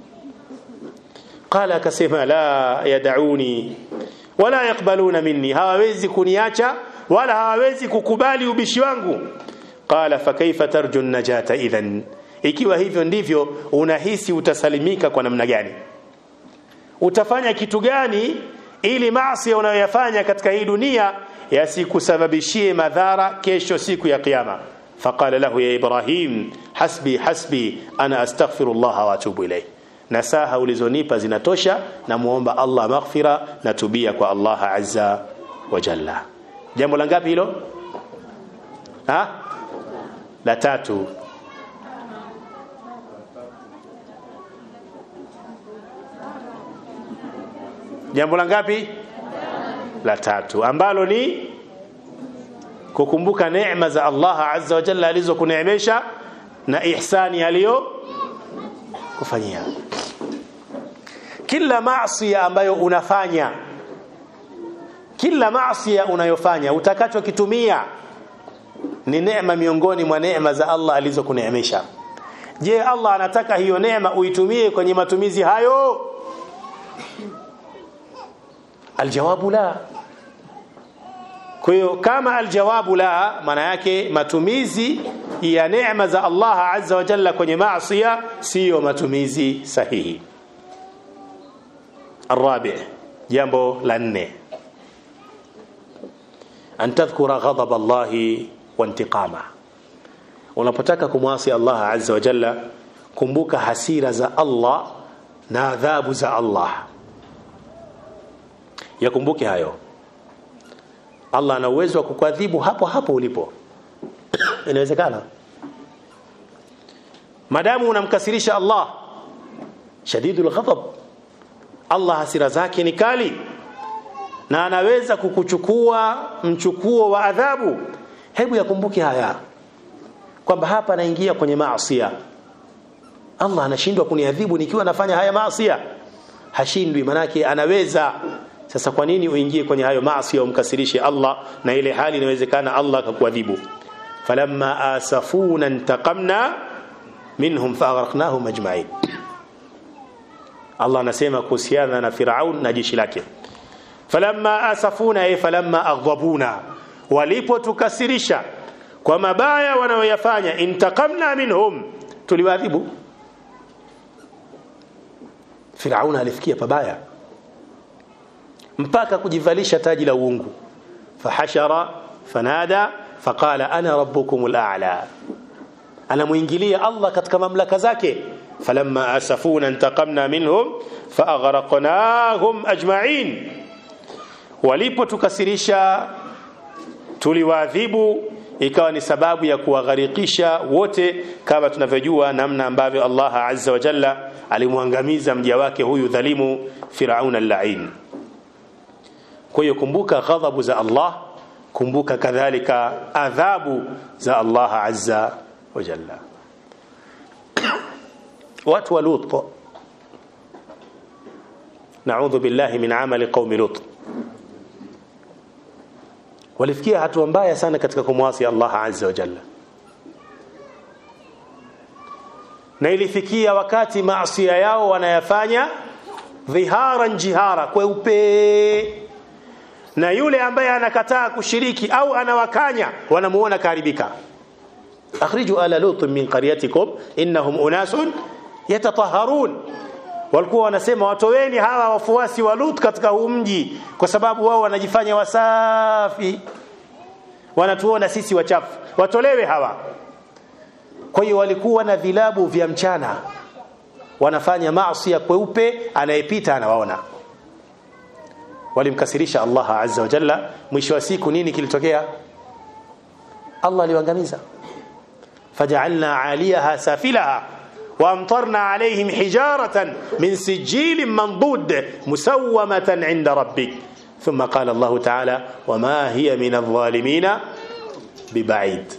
Speaker 1: qala akasema la yadauni wala yakbaluna minni hawawezi kuniacha wala hawawezi kukubali ubishi wangu qala fakaifa tarju najata idhan ikiwa hivyo ndivyo unahisi utasalimika kwa namna gani utafanya kitu gani ili maasi unayoyafanya katika hii dunia yasikusababishie madhara kesho siku ya kiyama faqala lahu ya ibrahim hasbi hasbi ana astaghfirullah wa atubu ilayh nasaha ulizonipa zinatosha na muomba Allah maghfira na tubia kwa Allah azza wa jalla jambo la ngapi hilo ha la tatu jambo la ngapi la tatu ambalo ni kukumbuka neema za Allah azza wa jalla alizokuneemesha na ihsani aliyo kufanyia kila maasi ambayo unafanya kila maasi unayofanya utakachokitumia ni neema miongoni mwa neema za Allah alizokuneemesha je Allah anataka hiyo neema uitumie kwenye matumizi hayo aljawabu la kwa hiyo kama aljawabu la maana yake matumizi ya neema za Allah azza wa jalla kwenye maasi siyo matumizi sahihi الرابع jambo la nne an tadhkura ghadab Allah wa intiqama unapotaka kumwasi Allah azza wa jalla kumbuka hasira za Allah na adhabu za Allah yakumbuke hayo Allah ana uwezo wa kukuadhibu hapo hapo ulipo inawezekana madamu unamkasirisha Allah shadidul ghadab Allah hasira zake ni kali na anaweza kukuchukua mchukuo wa adhabu hebu yakumbuke haya kwamba hapa naingia kwenye maasi Allah anashindwa kuniadhibu nikiwa nafanya haya maasi hashindwi manake anaweza sasa kwa nini uingie kwenye hayo maasi umkasirishe Allah na ile hali inawezekana Allah akakuadhibu falamma asafuna intaqamna minhum faghraqnahum ajma'in Allah anasema kuhusiana na Firaun na jeshi lake falamma asafuna ay falamma aghdabuna walipotukasirisha kwa mabaya wanayoyafanya intaqamna minhum tuliwadhibu Firaun alifikia pabaya mpaka kujivalisha taji la uungu fahashara fanada faqala ana rabbukumul a'la anamuingilia Allah katika mamlaka zake falamma asafuna intaqamna minhum faaghraqnahum ajma'in walipotukasirisha tuliwaadhibu ikawa ni sababu ya kuwagharikisha wote kama tunavyojua namna ambavyo Allah azza wa jalla alimwangamiza mja wake huyu dhalimu Firaun al-la'in kwa hiyo kumbuka ghadhabu za Allah kumbuka kadhalika adhabu za Allah azza wa jalla watu wa Lut naudhu billahi min amali qaumi Lut walifikia hatua mbaya sana katika kumwasi Allah azza wa jalla na ilifikia wakati maasi yao wanayafanya dhiharan jihara kweupe na yule ambaye anakataa kushiriki au anawakanya wanamuona karibika akhriju ala lut min qaryatikum innahum unasun yatatahharun walikuwa wanasema watoweni hawa wafuasi wa Lut katika huu mji kwa sababu wao wanajifanya wasafi wanatuona sisi wachafu watolewe hawa kwa hiyo walikuwa na vilabu vya mchana wanafanya maasi ya kweupe anayepita anawaona walimkasirisha Allah azza wa jalla mwisho wa siku nini kilitokea Allah aliwaangamiza faj'alna 'aliyaha safilaha وامطرنا عليهم حجارة من سجيل منضود مسومة عند ربك ثم قال الله تعالى وما هي من الظالمين ببعيد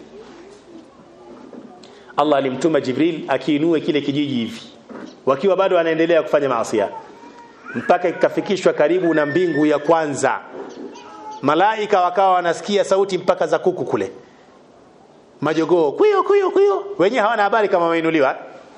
Speaker 1: Allah alimtuma Jibril akiinue kile kijiji hivi wakiwa bado wanaendelea kufanya maasi mpaka ikafikishwa karibu na mbingu ya kwanza malaika wakawa wanasikia sauti mpaka za kuku kule majogoo kuyo kuyo kuyo wenyewe hawana habari kama wameinuliwa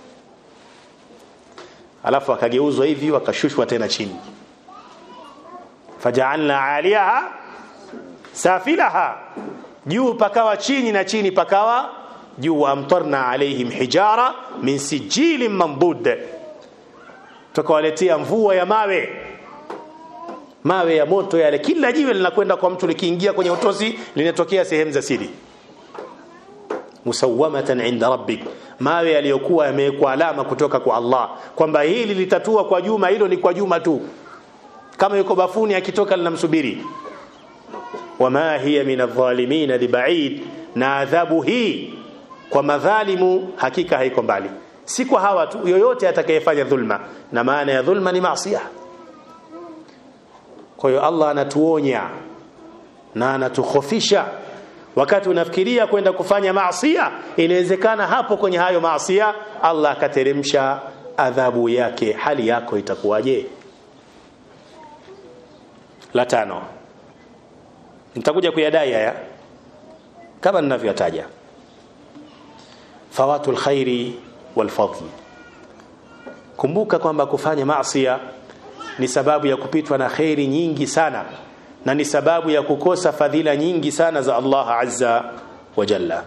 Speaker 1: alafu akageuzwa hivi wakashushwa tena chini faja'alna 'aliyaha safilaha juu pakawa chini na chini pakawa juu amtarna alaihim hijara min sijilin mambud tukawaletea mvua ya mawe mawe ya moto yale kila jiwe linakwenda kwa mtu likiingia kwenye utosi linatokea sehemu za siri musawamatan inda rabbik mawe yaliyokuwa yamewekwa alama kutoka kwa Allah kwamba hili litatua kwa Juma hilo ni kwa Juma tu kama yuko bafuni akitoka linamsubiri wama hiya min adh-dhalimin bibaid na adhabu hii kwa madhalimu hakika haiko mbali si kwa hawa tu yoyote atakayefanya dhulma na maana ya dhulma ni maasi kwa hiyo Allah anatuonya na anatukhofisha wakati unafikiria kwenda kufanya maasiya inawezekana hapo kwenye hayo maasiya Allah akateremsha adhabu yake hali yako itakuwaje la tano nitakuja kuyadai haya kama ninavyotaja fawatul khairi wal fadl kumbuka kwamba kufanya maasiya ni sababu ya kupitwa na khairi nyingi sana na ni sababu ya kukosa fadhila nyingi sana za Allah azza wa jalla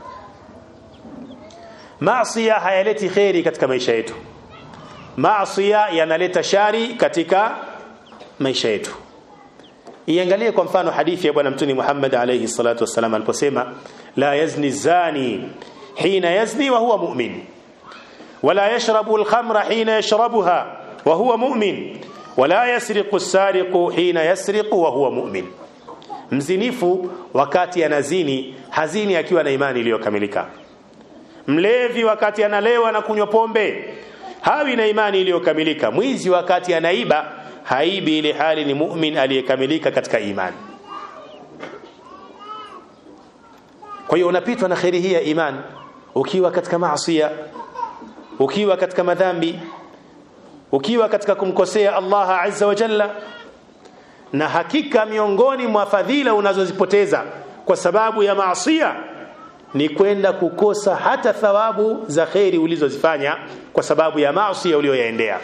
Speaker 1: maasiya hayaleti khairi katika maisha yetu maasiya yanaleta shari katika maisha yetu iangalie kwa mfano hadithi ya bwana mtume Muhammad alayhi salatu wasalam aliposema la yazni zani hina yazni wa huwa mu'min wala yashrabu al-khamra hina yashrabuha wa huwa mu'min wala yasriqu as-sariqu hina yasriqu wa huwa mu'min mzinifu wakati anazini hazini akiwa na imani iliyokamilika mlevi wakati analewa na kunywa pombe hawi na imani iliyokamilika mwizi wakati anaiba haibi ile hali ni mu'min aliyekamilika katika imani kwa hiyo unapitwa na khairi hii ya iman ukiwa katika maasiya ukiwa katika madhambi ukiwa katika kumkosea Allah azza wa jalla na hakika miongoni mwa fadhila unazozipoteza kwa sababu ya maasiya ni kwenda kukosa hata thawabu za khairi ulizozifanya kwa sababu ya maasi uliyoyaendea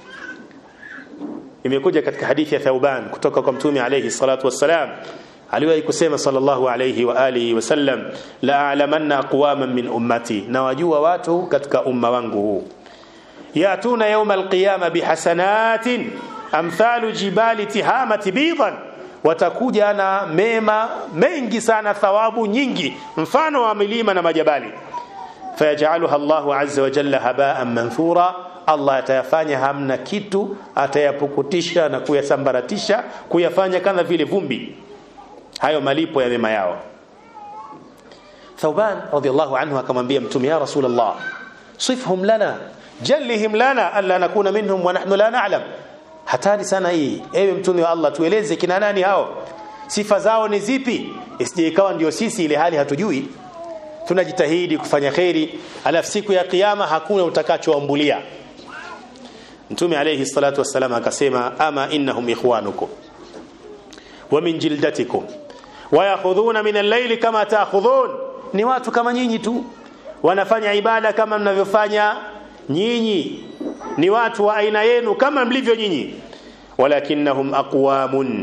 Speaker 1: imekuja katika hadithi ya Thauban kutoka kwa mtume alayhi salatu wassalam aliwahi kusema sallallahu alayhi wa alihi wasallam la a'lamanna aqwaman min ummati na wajua watu katika umma wangu huu yatuna yawm alqiyama bihasanatin amthalu jibali tihamati bidan watakuja na mema mengi sana thawabu nyingi mfano wa milima na majabali fayajaluha Allahu azza wa jalla haba'an manthura Allah atayafanya hamna kitu atayapukutisha na kuyasambaratisha kuyafanya kama vile vumbi hayo malipo ya mema yao Thauban radhiallahu anhu akamwambia mtume ya Rasulullah sifhum lana jallihim lana alla nakuna minhum wa nahnu la na'lam hatari sana hii ewe mtume wa Allah tueleze kina nani hao sifa zao ni zipi isije ikawa ndio sisi ile hali hatujui tunajitahidi kufanya khairi alafu siku ya kiyama hakuna utakachoambulia mtume alayhi salatu wassalam akasema ama innahum ikhwanukum wa min jildatikum wa yakhudhuna min al-layli kama ta'khudhun ni watu kama nyinyi tu wanafanya ibada kama mnavyofanya nyinyi ni watu wa aina yenu kama mlivyo nyinyi walakinnahum aqwamun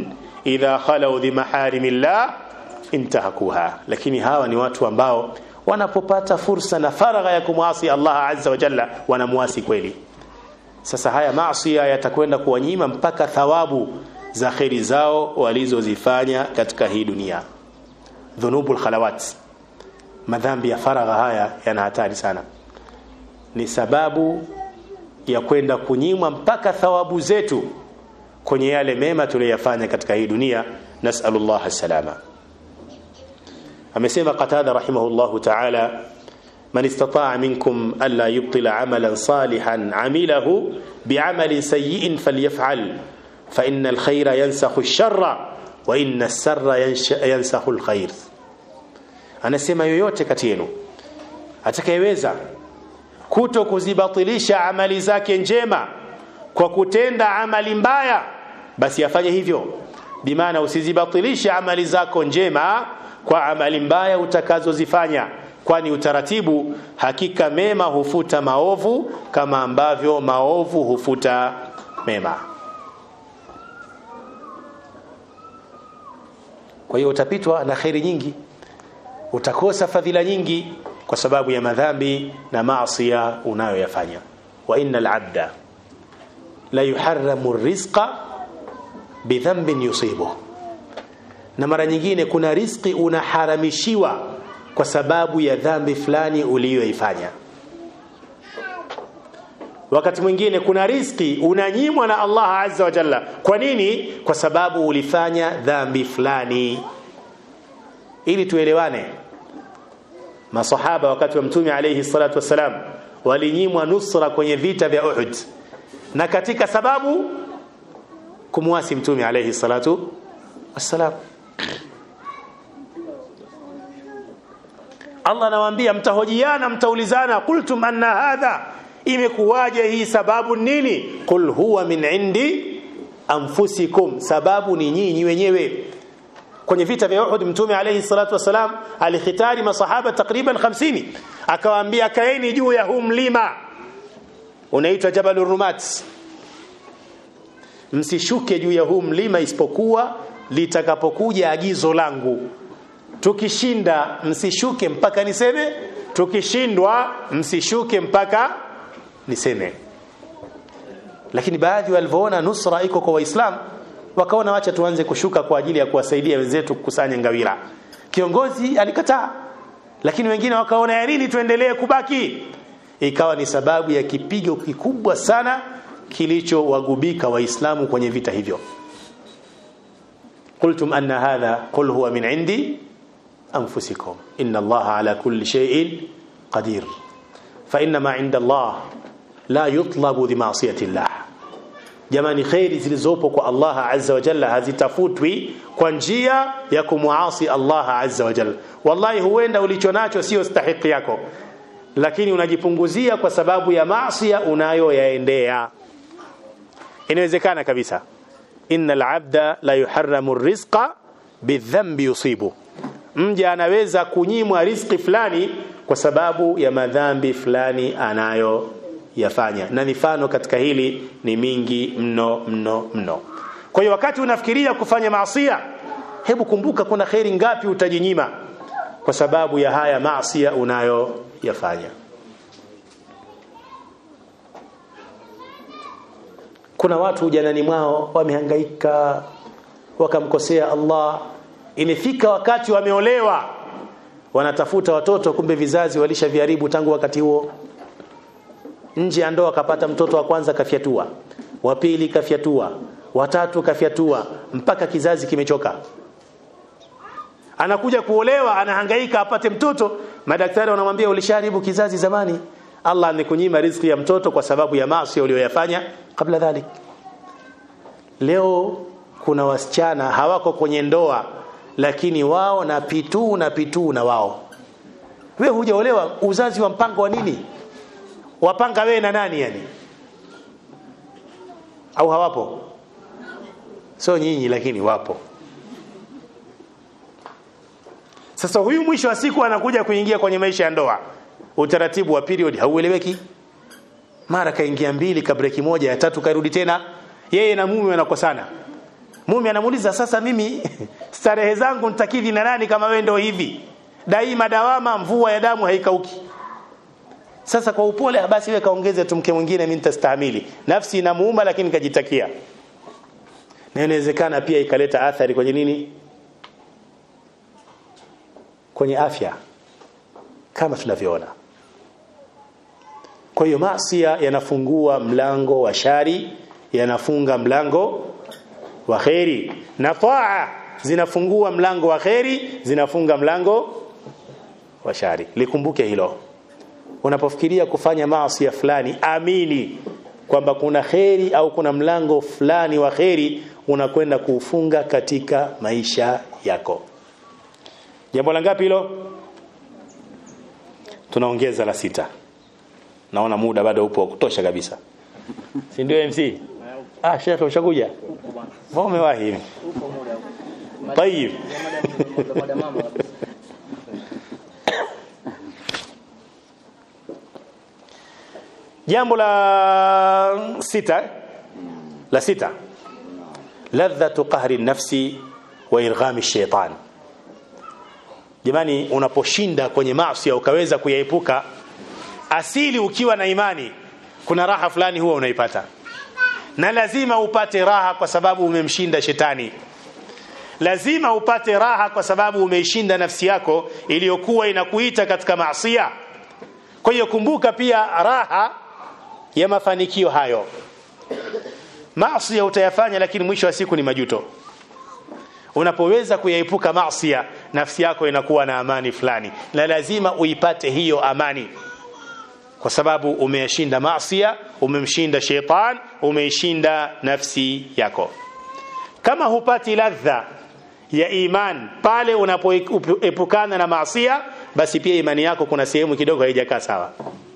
Speaker 1: idha khalau bi maharimillah intahakuha lakini hawa ni watu ambao wanapopata fursa na faragha ya kumwasi Allah azza wa jalla wanamwasi kweli sasa haya maasi yatakwenda kuwanyima mpaka thawabu za kheri zao walizozifanya katika hii dunia dhunubul khalawat madhambi ya faragha haya yana hatari sana ni sababu ya kwenda kunyimwa mpaka thawabu zetu kwenye yale mema tuliyofanya katika hii dunia nasallallahu salama amesema qatada rahimahullahu ta'ala man istata'a minkum alla yubtila amalan salihan amilahu bi'amalin sayyi'in falyaf'al fa inna alkhayra yansakhu ash-sharra wa inna as-sarra yansakhu alkhayr anasema yoyote kati yenu atakayeweza kuto kuzibatilisha amali zake njema kwa kutenda amali mbaya basi afanye hivyo bimaana usizibatilishe amali zako njema kwa amali mbaya utakazozifanya kwani utaratibu hakika mema hufuta maovu kama ambavyo maovu hufuta mema kwa hiyo utapitwa na kheri nyingi utakosa fadhila nyingi kwa sababu ya madhambi na maasiya unayoyafanya wa innal abda la yuharramu rizqa bidhanbin yusibuhu na mara nyingine kuna riziki unaharamishiwa kwa sababu ya dhambi fulani uliyoifanya wakati mwingine kuna riziki unanyimwa na Allah azza wa jalla kwa nini kwa sababu ulifanya dhambi fulani ili tuelewane masahaba wakati wa mtume alayhi salatu wasalam walinyimwa nusra kwenye vita vya Uhud na katika sababu kumwasi mtume alayhi salatu wassalam Allah anawaambia mtahojiana mtaulizana qultum anna hadha imekuwaje hii sababu nini qul huwa min indi anfusikum sababu ni nyinyi wenyewe kwenye vita vya Uhud mtume alayhi salatu wasalam alikhitari masahaba takriban 50 akawaambia kaeni juu ya huu mlima unaitwa Jabal Rumat msishuke juu ya huu mlima isipokuwa litakapokuja agizo langu tukishinda msishuke mpaka niseme tukishindwa msishuke mpaka niseme lakini baadhi walivyoona nusra iko kwa waislamu wakaona wacha tuanze kushuka kwa ajili ya kuwasaidia wenzetu kukusanya ngawira kiongozi alikataa lakini wengine wakaona ya nini tuendelee kubaki ikawa ni sababu ya kipigo kikubwa sana kilichowagubika waislamu kwenye vita hivyo قلتم أن هذا قل هو من عندي أنفسكم إن الله على كل شيء قدير فإنما عند الله لا يطلب بمعصية الله jamani khairi zilizopo kwa Allah azza wa jalla hazitafutwi kwa njia ya kumuasi Allah azza wa jalla wallahi huenda ulichonacho sio stahiki yako lakini unajipunguzia kwa sababu ya maasi unayoyaendea inawezekana kabisa innal abda la yuharramu rizqa bidhanbi yusibu mja anaweza kunyimwa riziki fulani kwa sababu ya madhambi fulani anayo yafanya na mifano katika hili ni mingi mno mno mno kwa hiyo wakati unafikiria kufanya maasia hebu kumbuka kuna kheri ngapi utajinyima kwa sababu ya haya maasia unayoyafanya kuna watu ujanani mwao wamehangaika wakamkosea Allah imefika wakati wameolewa wanatafuta watoto kumbe vizazi walishaviharibu tangu wakati huo nje ya ndoa akapata mtoto wa kwanza kafyatua wa pili kafyatua watatu kafyatua mpaka kizazi kimechoka anakuja kuolewa anahangaika apate mtoto madaktari wanamwambia ulishaharibu kizazi zamani Allah amekunyima riziki ya mtoto kwa sababu ya maasi uliyoyafanya kabla dhalik leo kuna wasichana hawako kwenye ndoa lakini wao na pituu na pituu na wao wewe hujaolewa uzazi wa mpango wa nini wapanga wewe na nani yani au hawapo sio nyinyi lakini wapo sasa huyu mwisho wa siku anakuja kuingia kwenye maisha ya ndoa utaratibu wa period haueleweki mara kaingia mbili kabreki moja ya tatu karudi tena yeye na mume wanakosana mume anamuuliza sasa mimi starehe zangu nitakidhi na nani kama wewe ndio hivi daima dawama mvua ya damu haikauki sasa kwa upole basi wewe kaongeze tu mke mwingine mimi nitastahimili nafsi inamuuma lakini kajitakia na inawezekana pia ikaleta athari kwenye nini kwenye afya kama tunavyoona kwa hiyo maasi yanafungua mlango wa shari yanafunga mlango wa kheri na taa zinafungua mlango wa kheri zinafunga mlango wa shari likumbuke hilo unapofikiria kufanya maasi fulani amini kwamba kuna kheri au kuna mlango fulani wa kheri unakwenda kuufunga katika maisha yako jambo la ngapi hilo tunaongeza la sita naona muda bado upo wa kutosha kabisa si ndio MC ah shekhe ushakuja mbona umewahi طيب jambo la sita la sita ladhatu qahri nafsi wa irghami shaitan jamani unaposhinda kwenye maasi ukaweza kuyaepuka asili ukiwa na imani kuna raha fulani huwa unaipata na lazima upate raha kwa sababu umemshinda shetani lazima upate raha kwa sababu umeishinda nafsi yako iliyokuwa inakuita katika maasiya kwa hiyo kumbuka pia raha ya mafanikio hayo maasi utayafanya lakini mwisho wa siku ni majuto unapoweza kuyaepuka maasi nafsi yako inakuwa na amani fulani na lazima uipate hiyo amani kwa sababu umeyashinda maasi umemshinda sheitan umeishinda nafsi yako kama hupati ladha ya iman pale unapoepukana na maasi basi pia imani yako kuna sehemu kidogo haijakaa sawa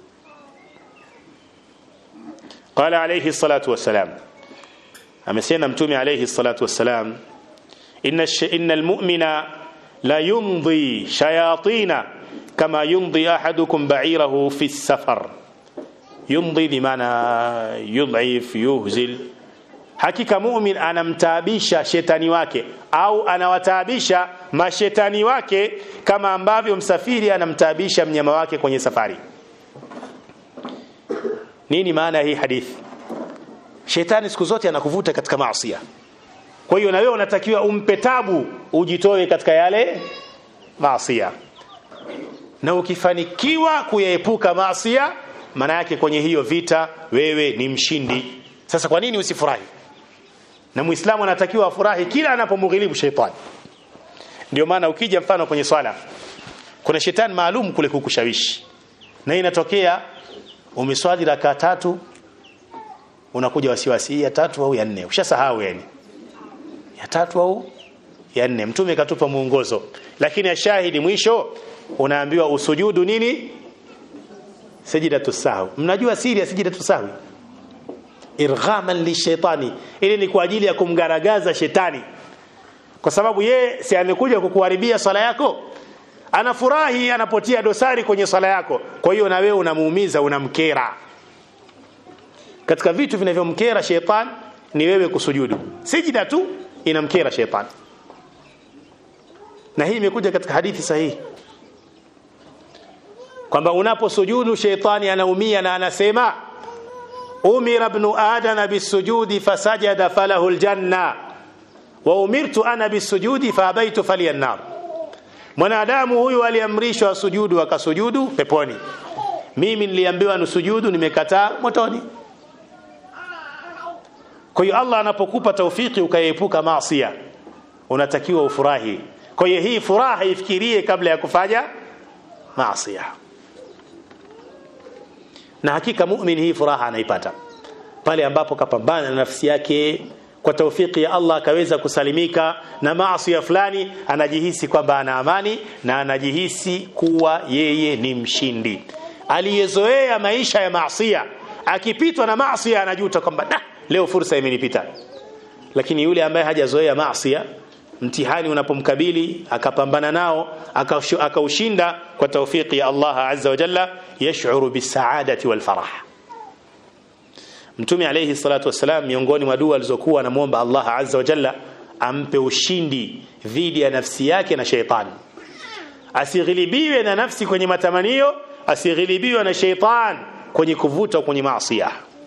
Speaker 1: قال عليه الصلاة والسلام amesema mtume alayhi salatu wassalam inna inna almu'mina la yumdi shayatina kama yumdi ahadukum ba'irahu fi safar yumdi bimaana yudhif yuhzil hakika mu'min anamtaabisha shetani wake au anawataabisha mashetani wake kama ambavyo msafiri anamtaabisha mnyama wake kwenye safari nini maana hii hadithi shetani siku zote anakuvuta katika maasi kwa hiyo na wewe unatakiwa umpe tabu ujitoe katika yale maasi na ukifanikiwa kuyaepuka maasi maana yake kwenye hiyo vita wewe ni mshindi sasa kwa nini usifurahi na muislamu anatakiwa afurahi kila anapomghilibu shetani ndio maana ukija mfano kwenye swala kuna shetani maalum kule kukushawishi na inatokea umeswali raka tatu unakuja wasiwasi ya tatu au ya nne ushasahau yani ya tatu au ya nne mtume katupa muongozo lakini ashahidi mwisho unaambiwa usujudu nini sajidatu sahwi mnajua siri ya sajidatu sahwi irghaman lishaitani ili ni kwa ajili ya kumgaragaza shetani kwa sababu ye si amekuja kukuharibia swala yako anafurahi anapotia dosari kwenye swala yako kwa hiyo na wewe unamuumiza unamkera katika vitu vinavyomkera sheitan ni wewe kusujudu sijida tu inamkera sheitan na hii imekuja katika hadithi sahihi kwamba unaposujudu sheitani anaumia na anasema umira ibn adama bisujudi fasajada falahu aljanna wa umirtu ana bisujudi faabaitu falyannar mwanadamu huyu aliamrishwa sujudu akasujudu peponi mimi niliambiwa nusujudu nimekataa motoni kwa hiyo Allah anapokupa taufiki ukaepuka maasi unatakiwa ufurahi kwa hiyo hii furaha ifikirie kabla ya kufanya maasi na hakika muumini hii furaha anaipata pale ambapo kapambana na nafsi yake kwa taufiki ya Allah akaweza kusalimika na maasi fulani anajihisi kwamba ana amani na anajihisi kuwa yeye ni mshindi aliyezoea maisha ya maasiya akipitwa na maasiya anajuta kwamba nah, leo fursa imenipita lakini yule ambaye hajazoea maasiya mtihani unapomkabili akapambana nao akaushinda kwa taufiki ya Allah azza wa jalla yash'uru bisaadati wal farah Mtume alayhi salatu wasalam miongoni mwa dua alizokuwa anamuomba Allah azza wa jalla ampe ushindi dhidi ya nafsi yake na sheitani asighilibiwe na nafsi kwenye matamanio asighilibiwe na sheitan kwenye kuvuta kwenye maasi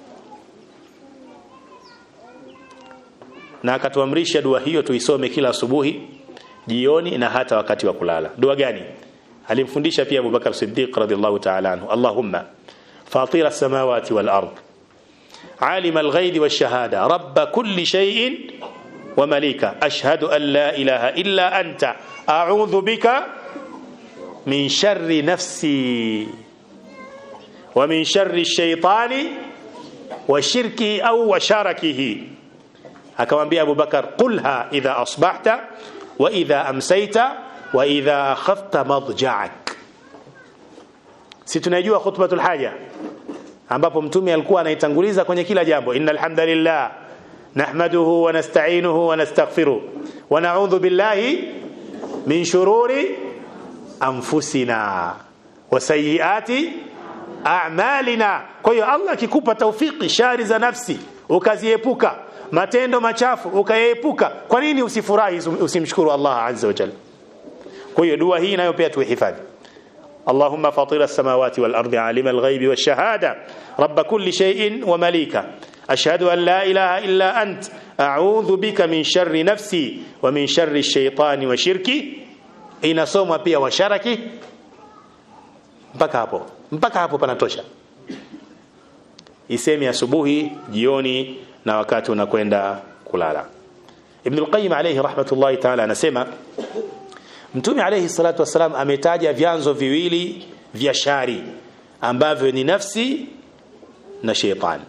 Speaker 1: na akatuamrisha dua hiyo tuisome kila asubuhi jioni na hata wakati wa kulala dua gani alimfundisha pia Abubakar Siddiq radhiallahu ta'ala anhu Allahumma fatira samawati wal ard عالم الغيب والشهادة رب كل شيء ومليكه أشهد أن لا إله إلا أنت أعوذ بك من شر نفسي ومن شر الشيطان وشركه أو وشركه akamwambia Abubakar qulha idha asbahta wa idha amsayta wa idha akhafta madja'ak si tunajua khutbatul haja ambapo mtume alikuwa anaitanguliza kwenye kila jambo innal hamdalillah nahmaduhu wa nasta'inuhu wa nastaghfiruh wa na'udhu billahi min shururi anfusina wa sayyiati a'malina kwa hiyo Allah akikupa taufiki shari za nafsi ukaziepuka matendo machafu ukayeepuka kwa nini usifurahi usimshukuru Allah azza wa jalla kwa hiyo dua hii nayo pia tuhifadhi اللهم فاطر السماوات والأرض عالم الغيب والشهادة رب كل شيء ومليكه أشهد أن لا إله إلا أنت أعوذ بك من شر نفسي ومن شر الشيطان وشركي inasomwa pia washaraki mpaka hapo mpaka hapo panatosha isemi asubuhi jioni na wakati unakwenda kulala Ibn al-Qayyim alayhi rahmatullahi ta'ala anasema Mtume alayhi salatu wasalam ametaja vyanzo viwili vya shari ambavyo ni nafsi na shetani.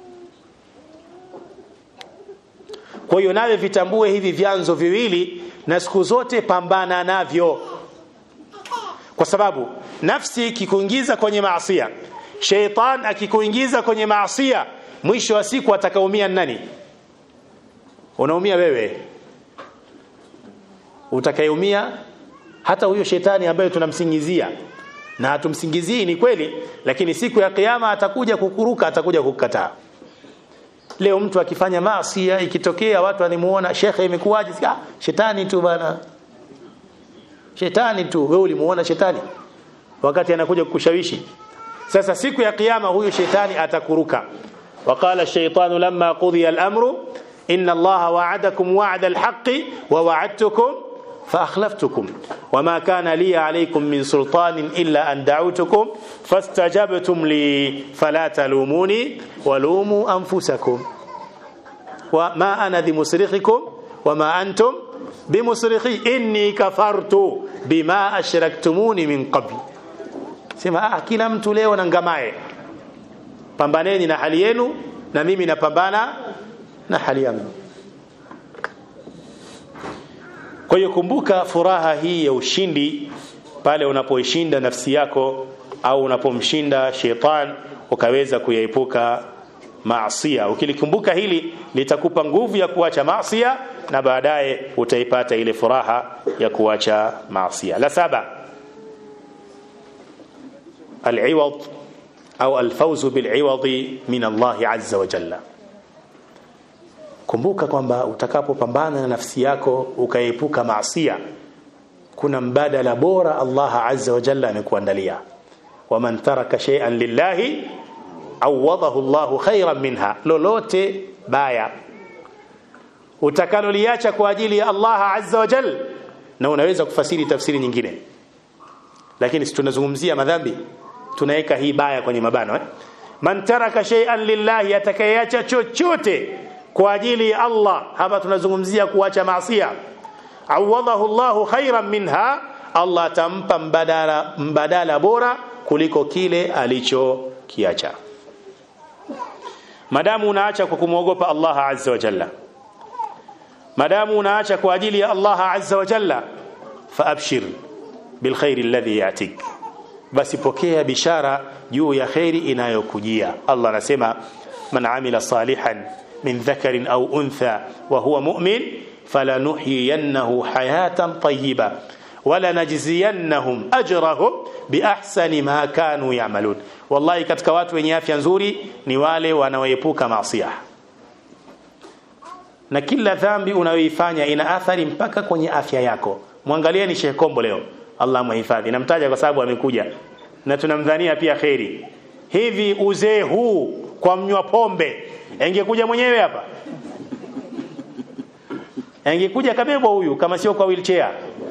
Speaker 1: Kwa hiyo nawe vitambue hivi vyanzo viwili na siku zote pambana navyo. Kwa sababu nafsi ikikuingiza kwenye maasiya, sheitan akikuingiza kwenye maasiya, mwisho wa siku atakaumia nani? Unaumia wewe. Utakayeumia hata huyo shetani ambaye tunamsingizia na hatumsingizii ni kweli lakini siku ya kiyama atakuja kukuruka atakuja kukataa leo mtu akifanya maasi ikitokea watu wanimuona shekhe imekuwaje ah shetani tu bana shetani tu wewe ulimuona shetani wakati anakuja kukushawishi sasa siku ya kiyama huyo shetani atakuruka وقال الشيطان لما قضي الأمر إن الله وعدكم وعد الحق ووعدتكم فأخلفتكم وما كان لي عليكم من سلطان إلا أن دعوتكم فاستجبتم لي فلا تلوموني ولوموا أنفسكم وما أنا بمصرخكم وما أنتم بمصرخي إني كفرت بما أشركتموني من قبل sema ah kila mtu leo na ngamae pambaneni na hali yenu na mimi napambana na hali yangu Kwa hiyo kumbuka furaha hii ya ushindi pale unapoishinda nafsi yako au unapomshinda shetani ukaweza kuyaepuka maasiya. Ukilikumbuka hili litakupa nguvu ya kuacha maasiya na baadaye utaipata ile furaha ya kuacha maasiya. La saba al-iwad au al-fawz bil-iwad min Allah azza wa jalla kumbuka kwamba utakapopambana na nafsi yako ukaepuka maasiya kuna mbadala bora Allah azza wa jalla amekuandalia waman taraka shay'an lillahi awadahu Allah khairan minha lolote baya utakaloliacha kwa ajili ya Allah azza wa jalla na unaweza kufasiri tafsiri nyingine lakini tunazungumzia madhambi tunaweka hii baya kwenye mabano eh? man taraka shay'an lillahi atakayeacha chochote kwa ajili ya Allah hapa tunazungumzia kuacha maasiya awadahu Allahu khairan minha Allah atampa mbadala mbadala bora kuliko kile alichokiacha madamu unaacha kwa kumwogopa Allah azza wa jalla madamu unaacha kwa ajili ya Allah azza wa jalla faabshir bilkhairi alladhi yatik basi pokea bishara juu ya khairi inayokujia Allah anasema man amila salihan من ذكر أو أنثى وهو مؤمن فلنحيينه حياة طيبة ولنجزينهم أجرهم بأحسن ما كانوا يعملون والله katika watu wenye afya nzuri ni wale wanaoepuka maasiya na kila dhambi unayoifanya ina athari mpaka kwenye afya yako mwangalieni Sheikh Kombo leo Allah mhifadhi namtaja kwa sababu amekuja na tunamdhania pia kheri hivi uzee huu kwa mnywa pombe angekuja mwenyewe hapa angekuja kabebwa huyu kama sio kwa wheelchair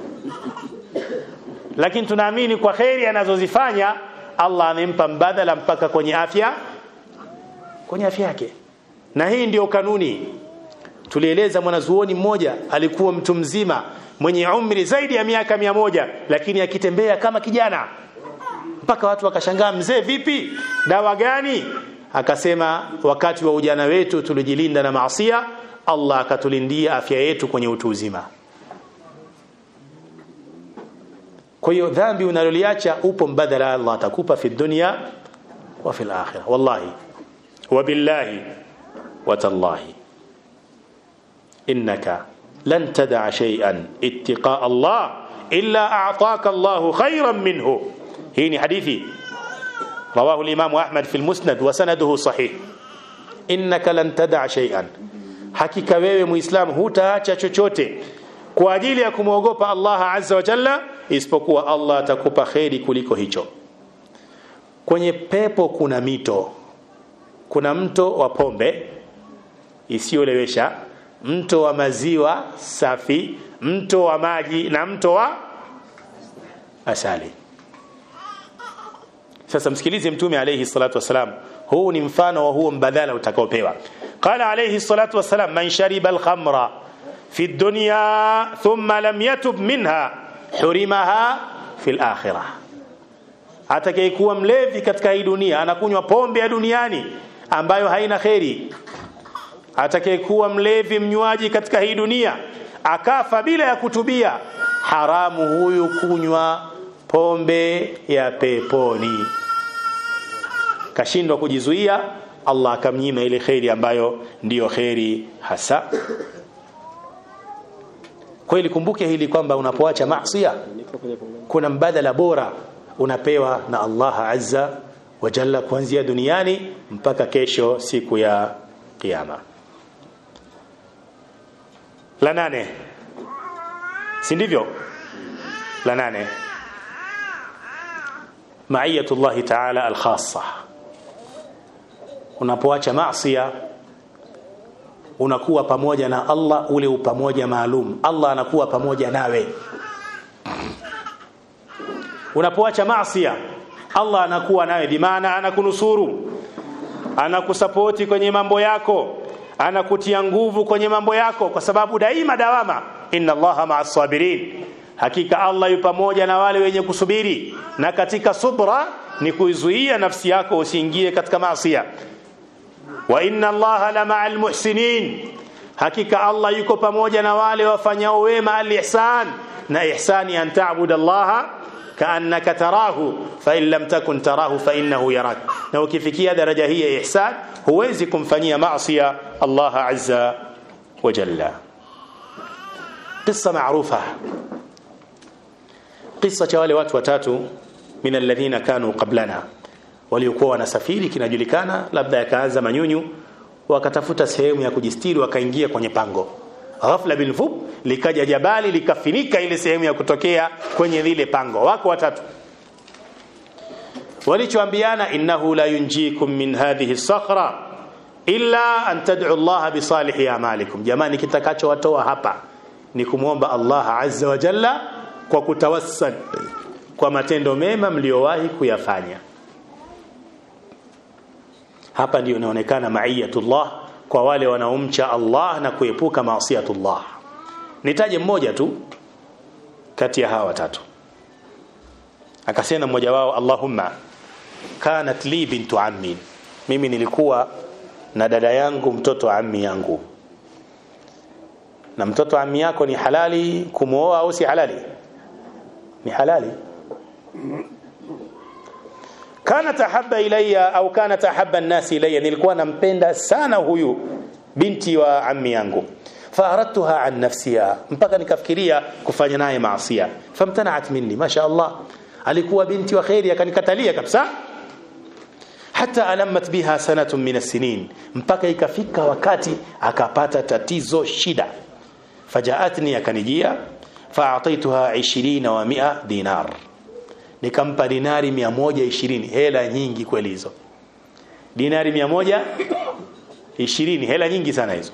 Speaker 1: lakini tunaamini kwa kheri anazozifanya Allah amempa mbadala mpaka kwenye afya kwenye afya yake na hii ndiyo kanuni tulieleza mwanazuoni mmoja alikuwa mtu mzima mwenye umri zaidi ya miaka mia moja lakini akitembea kama kijana mpaka watu wakashangaa mzee vipi dawa gani akasema wakati wa ujana wetu tulijilinda na maasia Allah akatulindia afya yetu kwenye utu uzima kwa hiyo dhambi unaloliacha upo mbadala Allah atakupa fi dunya wa fil akhirah wallahi wa billahi wa tallahi innaka lan tad'a shay'an ittiqa Allah illa a'taka Allah khayran minhu hii ni hadithi رواه الإمام أحمد في المسند وسنده صحيح إنك لن تدع شيئا hakika wewe muislamu hutaacha chochote kwa ajili ya kumwogopa Allah azza wa jalla isipokuwa Allah atakupa kheri kuliko hicho kwenye pepo kuna mito kuna mto wa pombe isiyolewesha mto wa maziwa safi mto wa maji na mto wa asali sasa msikilize mtume alayhi salatu wasalam huu ni mfano wa huo mbadala utakaopewa qala alayhi salatu wasalam man shariba alkhamra fi dunya thumma lam yatub minha hurimaha fi alakhirah atakayekuwa mlevi katika hii dunia anakunywa pombe ya duniani ambayo haina kheri atakayekuwa mlevi mnywaji katika hii dunia akafa bila ya kutubia haramu huyu kunywa pombe ya peponi kashindwa kujizuia Allah akamnyima ile kheri ambayo ndiyo kheri hasa kweli kumbuke hili kwamba unapoacha maasi kuna mbadala bora unapewa na Allah azza wa jalla kuanzia duniani mpaka kesho siku ya kiyama la nane si ndivyo la nane maiyatullahi ta'ala al-khassa unapoacha maasiya unakuwa pamoja na Allah ule upamoja maalum Allah anakuwa pamoja nawe unapoacha maasiya Allah anakuwa nawe bimaana anakunusuru anakusapoti kwenye mambo yako anakutia nguvu kwenye mambo yako kwa sababu daima dawama inna Allaha ma'as sabirin hakika Allah yu pamoja na wale wenye kusubiri na katika subra ni kuizuia nafsi yako usiingie katika maasiya wa inna Allaha la ma'al muhsinin hakika Allah yuko pamoja na wale wafanyao wema al-ihsan na ihsani an ta'budu Allah kaannaka tarahu fa in lam takun tarahu fa innahu yarak na ukifikia daraja hii ya ihsan huwezi kumfanyia maasiya Allah azza wa jalla قصه معروفه قصه cha wale watu watatu min alladhina kanu qablana waliokuwa wanasafiri kinajulikana labda yakaanza manyunyu wakatafuta sehemu ya kujistiri wakaingia kwenye pango ghafla bilfub likaja jabali likafinika ile sehemu ya kutokea kwenye lile pango wako watatu walichoambiana innahu la yunjikum min hadhihi sakhra illa an tad'u Allah bi salihi a'malikum jamani kitakachowatoa hapa ni kumwomba Allah azza wa jalla kwa kutawassal kwa matendo mema mliowahi kuyafanya hapa ndio inaonekana maiyatullah kwa wale wanaomcha Allah na kuepuka maasiyatullah nitaje mmoja tu kati ya hawa watatu akasema mmoja wao Allahumma kanat li bintu ammi mimi nilikuwa na dada yangu mtoto wa ammi yangu na mtoto wa ammi yako ni halali kumooa au si halali ni halali kana tahabba ilayya au kana tahabba an-nas ilayya nilikuwa nampenda sana huyu binti wa ammi yangu faaradtuha an nafsiha mpaka nikafikiria kufanya naye maasiya famtana'at minni masha Allah alikuwa binti wa khairi akanikatalia kabisa hata alamat biha sanatun min as-sinin mpaka ikafika wakati akapata tatizo shida fajaatni akanijia fa'ataituha 20 wa 100 dinar nikampa dinari 120 hela nyingi kweli hizo dinari 120 hela nyingi sana hizo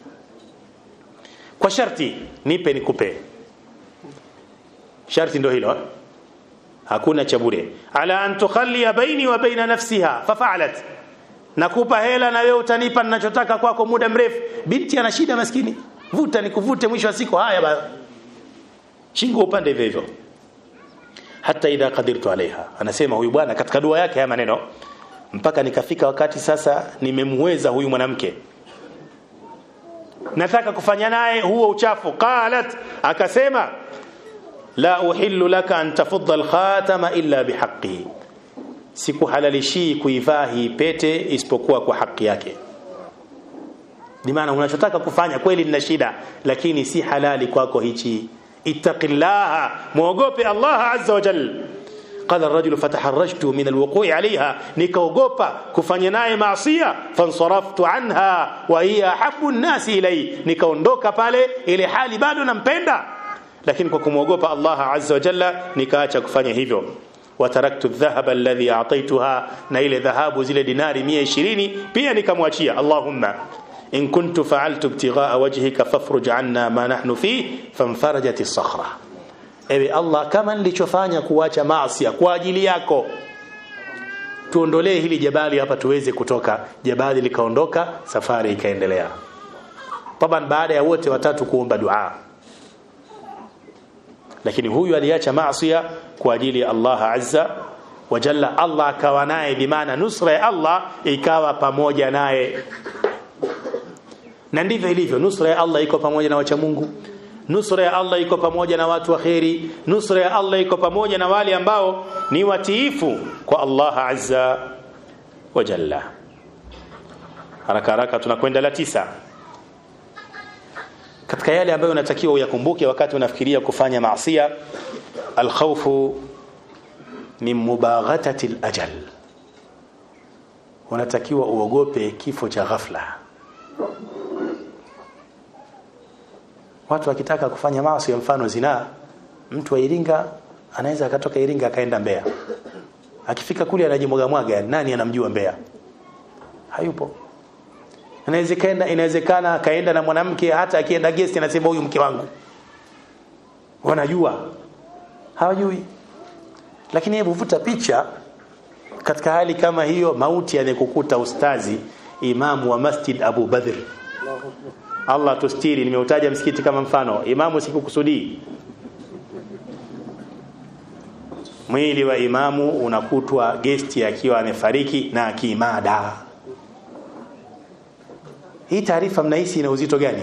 Speaker 1: kwa sharti nipe nikupe sharti ndio hilo hakuna cha bure ala an tukhalli baini wa baina nafsiha fafa'alat nakupa hela na wewe utanipa ninachotaka kwako muda mrefu binti ana shida maskini vuta nikuvute mwisho wa siku haya ba shingo upande hivyo hivyo hata idha qadirtu alaiha anasema huyu bwana katika dua yake haya maneno mpaka nikafika wakati sasa nimemweza huyu mwanamke nataka kufanya naye huo uchafu qalat akasema la uhillu laka an tafudha alkhatama illa bihaqqihi sikuhalalishi kuivaa hii pete isipokuwa kwa haki yake bimaana unachotaka kufanya kweli nina shida lakini si halali kwako hichi ittaqillaha muogope Allah azza wa jalla قال الرجل فتحرجت من الوقوع عليها nikaogopa kufanya naye maasiya fansaraftu anha wa hiya habbu an-nas ilay nikaondoka pale ile hali bado nampenda lakini kwa kumwogopa Allah azza wa jalla nikaacha kufanya hivyo wataraktu dhahaba alladhi a'taytuha na ile dhahabu zile dinari 120 pia nikamwachia Allahumma in kuntu fa'altu ibtigha'a wajhika fafruj 'anna ma nahnu fi fanfarajat as-sakhra ewe Allah kama nilichofanya kuacha maasi kwa ajili yako tuondolee hili jabali hapa tuweze kutoka jabali likaondoka safari ikaendelea taban baada ya wote watatu kuomba dua lakini huyu aliacha maasi kwa ajili ya Allah azza wa jalla Allah akawa naye bimaana nusra ya Allah ikawa pamoja naye na ndivyo ilivyo nusra ya Allah iko pamoja na wacha Mungu nusra ya Allah iko pamoja na watu wa kheri nusra ya Allah iko pamoja na wale ambao ni watiifu kwa Allah azza wa jalla haraka haraka tunakwenda la tisa katika yale ambayo unatakiwa uyakumbuke wakati unafikiria kufanya maasiya alkhawfu min mubaghatati alajal unatakiwa uogope kifo cha ghafla watu wakitaka kufanya maasi ya mfano zinaa mtu wa Iringa anaweza akatoka Iringa akaenda Mbeya akifika kule anajimwaga mwaga nani anamjua Mbeya hayupo inawezekana inawezekana akaenda na mwanamke hata akienda guest anasema huyu mke wangu wanajua hawajui lakini hebu vuta picha katika hali kama hiyo mauti yanekukuta ustazi imamu wa masjid Abu Badr Allah tustiri nimeutaja msikiti kama mfano imamu sikukusudii mwili wa imamu unakutwa gesti akiwa amefariki na kimada hii taarifa mnahisi ina uzito gani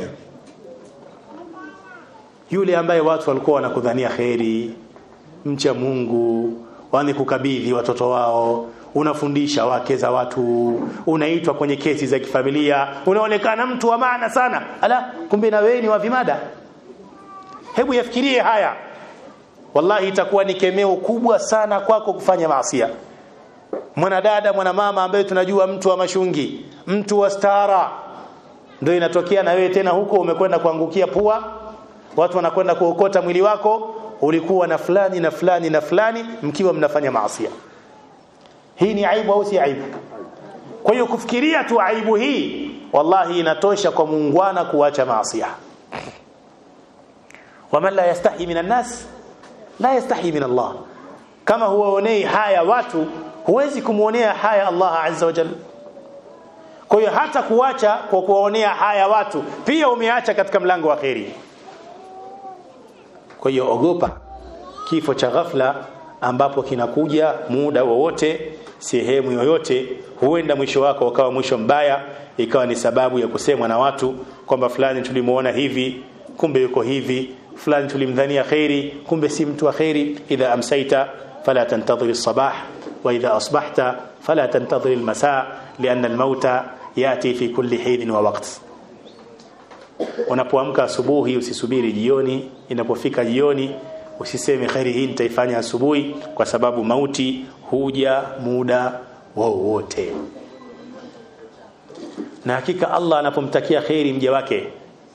Speaker 1: yule ambaye watu walikuwa wanakudhania kheri mcha Mungu wani kukabidhi watoto wao unafundisha wake za watu unaitwa kwenye kesi za kifamilia unaonekana mtu wa maana sana ala kumbe na wewe ni wa vimada hebu yafikirie haya wallahi itakuwa ni kemeo kubwa sana kwako kufanya maasiya mwanadada mwanamama ambaye tunajua mtu wa mashungi mtu wa stara ndio inatokea na wewe tena huko umekwenda kuangukia pua watu wanakwenda kuokota mwili wako ulikuwa na fulani na fulani na fulani mkiwa mnafanya maasiya hii ni aibu au si aibu kwa hiyo kufikiria tu aibu hii wallahi inatosha kwa muungwana kuacha maasiya waman la yastahi minan nas la yastahi min Allah kama huwaonei haya watu huwezi kumuonea haya Allah azza wa jalla kwa hiyo hata kuacha kwa kuwaonea haya watu pia umeacha katika mlango wa kheri kwa hiyo ogopa kifo cha ghafla ambapo kinakuja muda wowote sehemu yoyote huenda mwisho wako ukawa mwisho mbaya ikawa ni sababu ya kusemwa na watu kwamba fulani tulimuona hivi kumbe yuko hivi fulani tulimdhania khairi kumbe si mtu wa khairi idha amsaita fala tantadhir as-sabah wa idha asbahta fala tantadhir al-masa lianna al-mauta yati fi kulli hin wa waqt unapoamka asubuhi usisubiri jioni inapofika jioni usiseme khairi hii nitaifanya asubuhi kwa sababu mauti huja muda wowote na hakika Allah anapomtakia kheri mja wake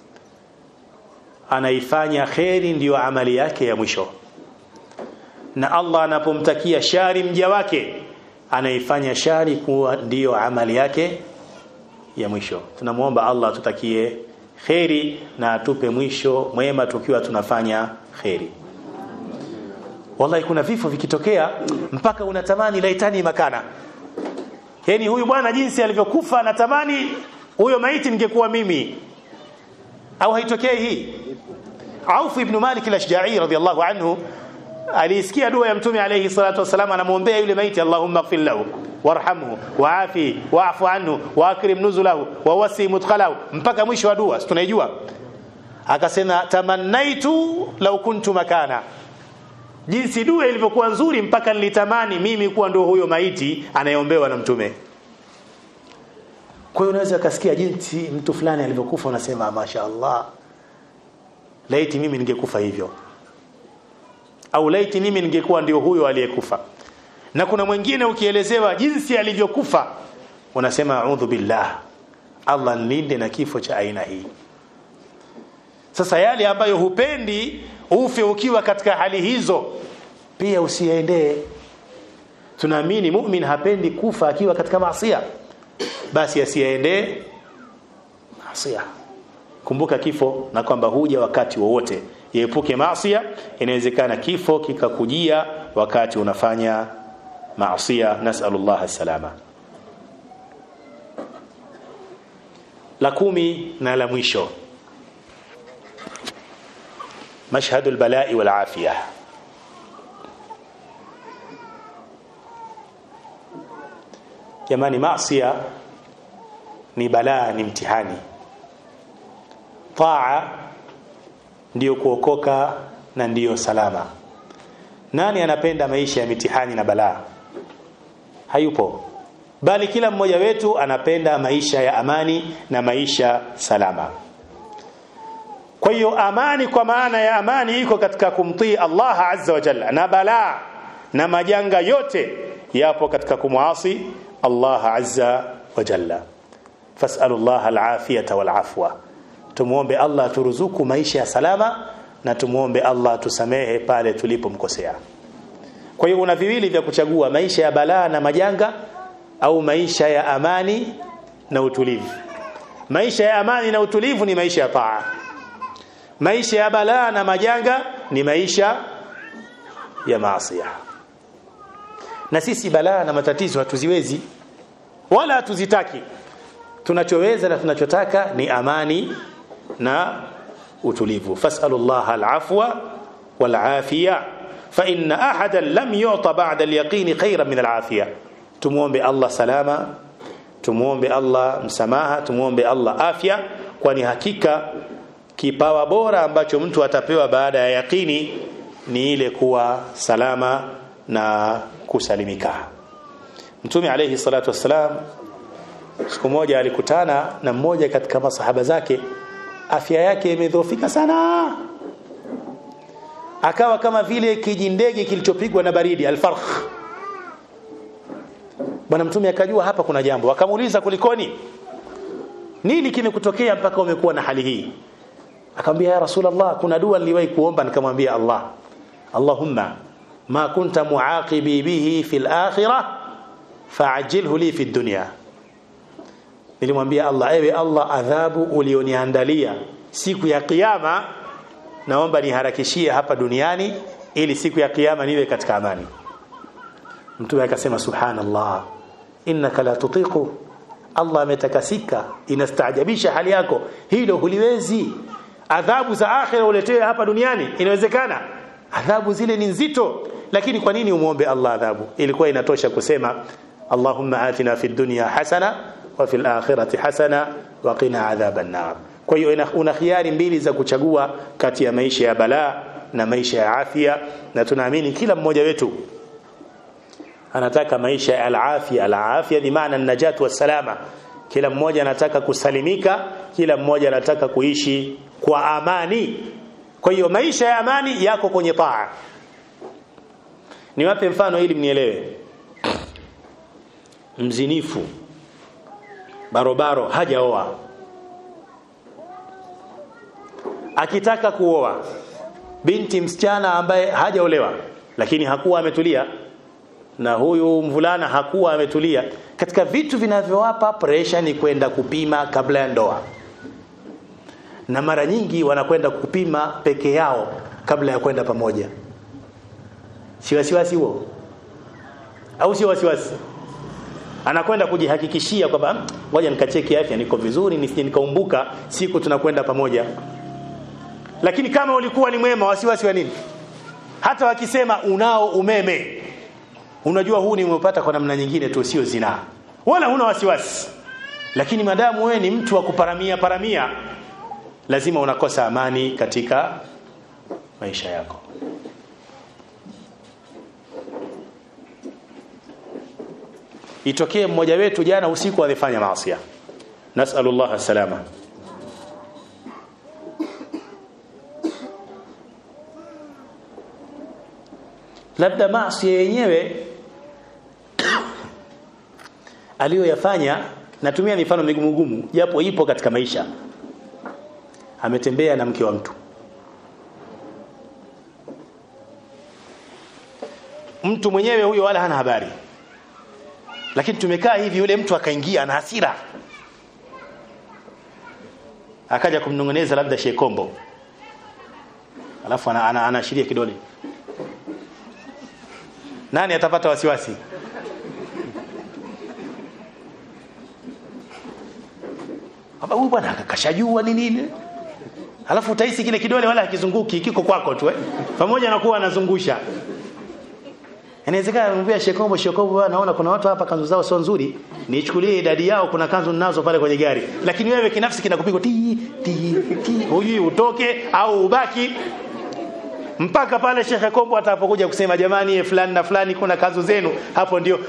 Speaker 1: anaifanya kheri ndiyo amali yake ya mwisho na Allah anapomtakia shari mja wake anaifanya shari kuwa ndiyo amali yake ya mwisho tunamuomba Allah tutakie kheri na atupe mwisho mwema tukiwa tunafanya kheri wallahi kuna vifo vikitokea mpaka unatamani laitani makana yani huyu bwana jinsi alivyokufa natamani huyo maiti ningekuwa mimi au haitokei hii Auf ibn Malik al-Ashja'i radiyallahu anhu alisikia dua ya mtume alayhi salatu wasalam anamuombea yule maiti Allahumma ighfir lahu warhamhu waafi wa'fu anhu wa akrim nuzulahu wa wasi mudkhalahu mpaka mwisho wa dua tunaijua akasema tamannaitu law kuntu makana jinsi dua ilivyokuwa nzuri mpaka nilitamani mimi kuwa ndio huyo maiti anayeombewa na mtume kwa hiyo unaweza kasikia jinsi mtu fulani alivyokufa unasema mashaallah laiti mimi ningekufa hivyo au laiti mimi ningekuwa ndio huyo aliyekufa na kuna mwingine ukielezewa jinsi alivyokufa unasema a'udhu billah Allah nilinde na kifo cha aina hii sasa yale ambayo hupendi ufe ukiwa katika hali hizo pia usiendee tunaamini mu'min hapendi kufa akiwa katika maasiya basi asiendee maasiya kumbuka kifo na kwamba huja wakati wowote iepuke maasiya inawezekana kifo kikakujia wakati unafanya maasiya nasallallahu salama la kumi na la mwisho مشهد البلاء والعافية jamani maasiya ni balaa ni mtihani taa ndiyo kuokoka na ndiyo salama nani anapenda maisha ya mitihani na balaa hayupo bali kila mmoja wetu anapenda maisha ya amani na maisha salama kwa hiyo amani kwa maana ya amani iko katika kumtii Allah azza wa jalla na balaa na majanga yote yapo katika kumwasi Allah azza wa jalla fasalu Allah alafiyata walafwa tumuombe Allah turuzuku maisha ya salama na tumuombe Allah tusamehe pale tulipomkosea kwa hiyo una viwili vya kuchagua maisha ya balaa na majanga au maisha ya amani na utulivu maisha ya amani na utulivu ni maisha ya taa maisha ya balaa na majanga ni maisha ya maasi na sisi balaa na matatizo hatuziwezi wala hatuzitaki tunachoweza na tunachotaka ni amani na utulivu fasalullah alafwa walafiya fa inna ahadan lam yu'ta ba'da alyaqin khayran min alafiya tumuombe Allah salama tumuombe Allah msamaha tumuombe Allah afya kwani hakika kipawa bora ambacho mtu atapewa baada ya yakini ni ile kuwa salama na kusalimika Mtume alayhi salatu wassalam siku moja alikutana na mmoja katika masahaba zake afya yake imedhoofika sana akawa kama vile kijindege kilichopigwa na baridi alfarkh bwana mtume akajua hapa kuna jambo akamuuliza kulikoni nini kimekutokea mpaka umekuwa na hali hii akamwambia ya rasulullah kuna dua niliwahi kuomba nikamwambia Allah Allahumma ma kunta muaqibi bihi fil akhirah fa'ajilhu li fid dunya nilimwambia Allah ewe Allah adhabu ulioniandalia siku ya kiyama naomba niharakishie hapa duniani ili siku ya kiyama niwe katika amani mtume akasema subhanallah innaka la tutiqu Allah ametakasika inastaajabisha hali yako hilo huliwezi adhabu za akhira uletewe hapa duniani inawezekana adhabu zile ni nzito lakini kwa nini umuombe Allah adhabu ilikuwa inatosha kusema Allahumma atina fid dunya hasana wa fil akhirati hasana wa qina adhaban nar kwa hiyo una khiari mbili za kuchagua kati ya maisha ya balaa na maisha ya afya na tunaamini kila mmoja wetu anataka maisha ya al-afya al-afya ni maana najat wa salama kila mmoja anataka kusalimika kila mmoja anataka kuishi kwa amani kwa hiyo maisha ya amani yako kwenye taa niwape mfano ili mnielewe mzinifu barobaro hajaoa akitaka kuoa binti msichana ambaye hajaolewa lakini hakuwa ametulia na huyu mvulana hakuwa ametulia katika vitu vinavyowapa pressure ni kwenda kupima kabla ya ndoa na mara nyingi wanakwenda kupima peke yao kabla ya kwenda pamoja si wasiwasi huo au sio wasiwasi anakwenda kujihakikishia kwamba ngoja nikacheki afya niko vizuri nisije nikaumbuka siku tunakwenda pamoja lakini kama ulikuwa ni mwema wasiwasi wa nini hata wakisema unao umeme unajua huu nimeupata kwa namna nyingine tu sio zinaa wala huna wasiwasi lakini madamu wewe ni mtu wa kuparamia paramia lazima unakosa amani katika maisha yako itokee mmoja wetu jana usiku alifanya maasi nasallallahu salama labda maasi yenyewe aliyoyafanya natumia mifano migumu japo ipo katika maisha ametembea na mke wa mtu mtu mwenyewe huyo wala hana habari lakini tumekaa hivi yule mtu akaingia na hasira akaja kumnongoneza labda shekombo alafu anaashiria ana, ana, ana kidole nani atapata wasiwasi Baba huyu bwana akakashajua ni nini alafu utahisi kile kidole wala hakizunguki kiko kwako tu eh pamoja na kuwa anazungusha inawezekana anamwambia shekombo shekombo naona kuna watu hapa kanzu zao sio nzuri nichukulie idadi yao kuna kanzu ninazo pale kwenye gari lakini wewe kinafsi kinakupiga ti ti ti hujui utoke au ubaki mpaka pale Sheikh Kombo atapokuja kusema jamani ye fulani na fulani kuna kanzu zenu hapo ndio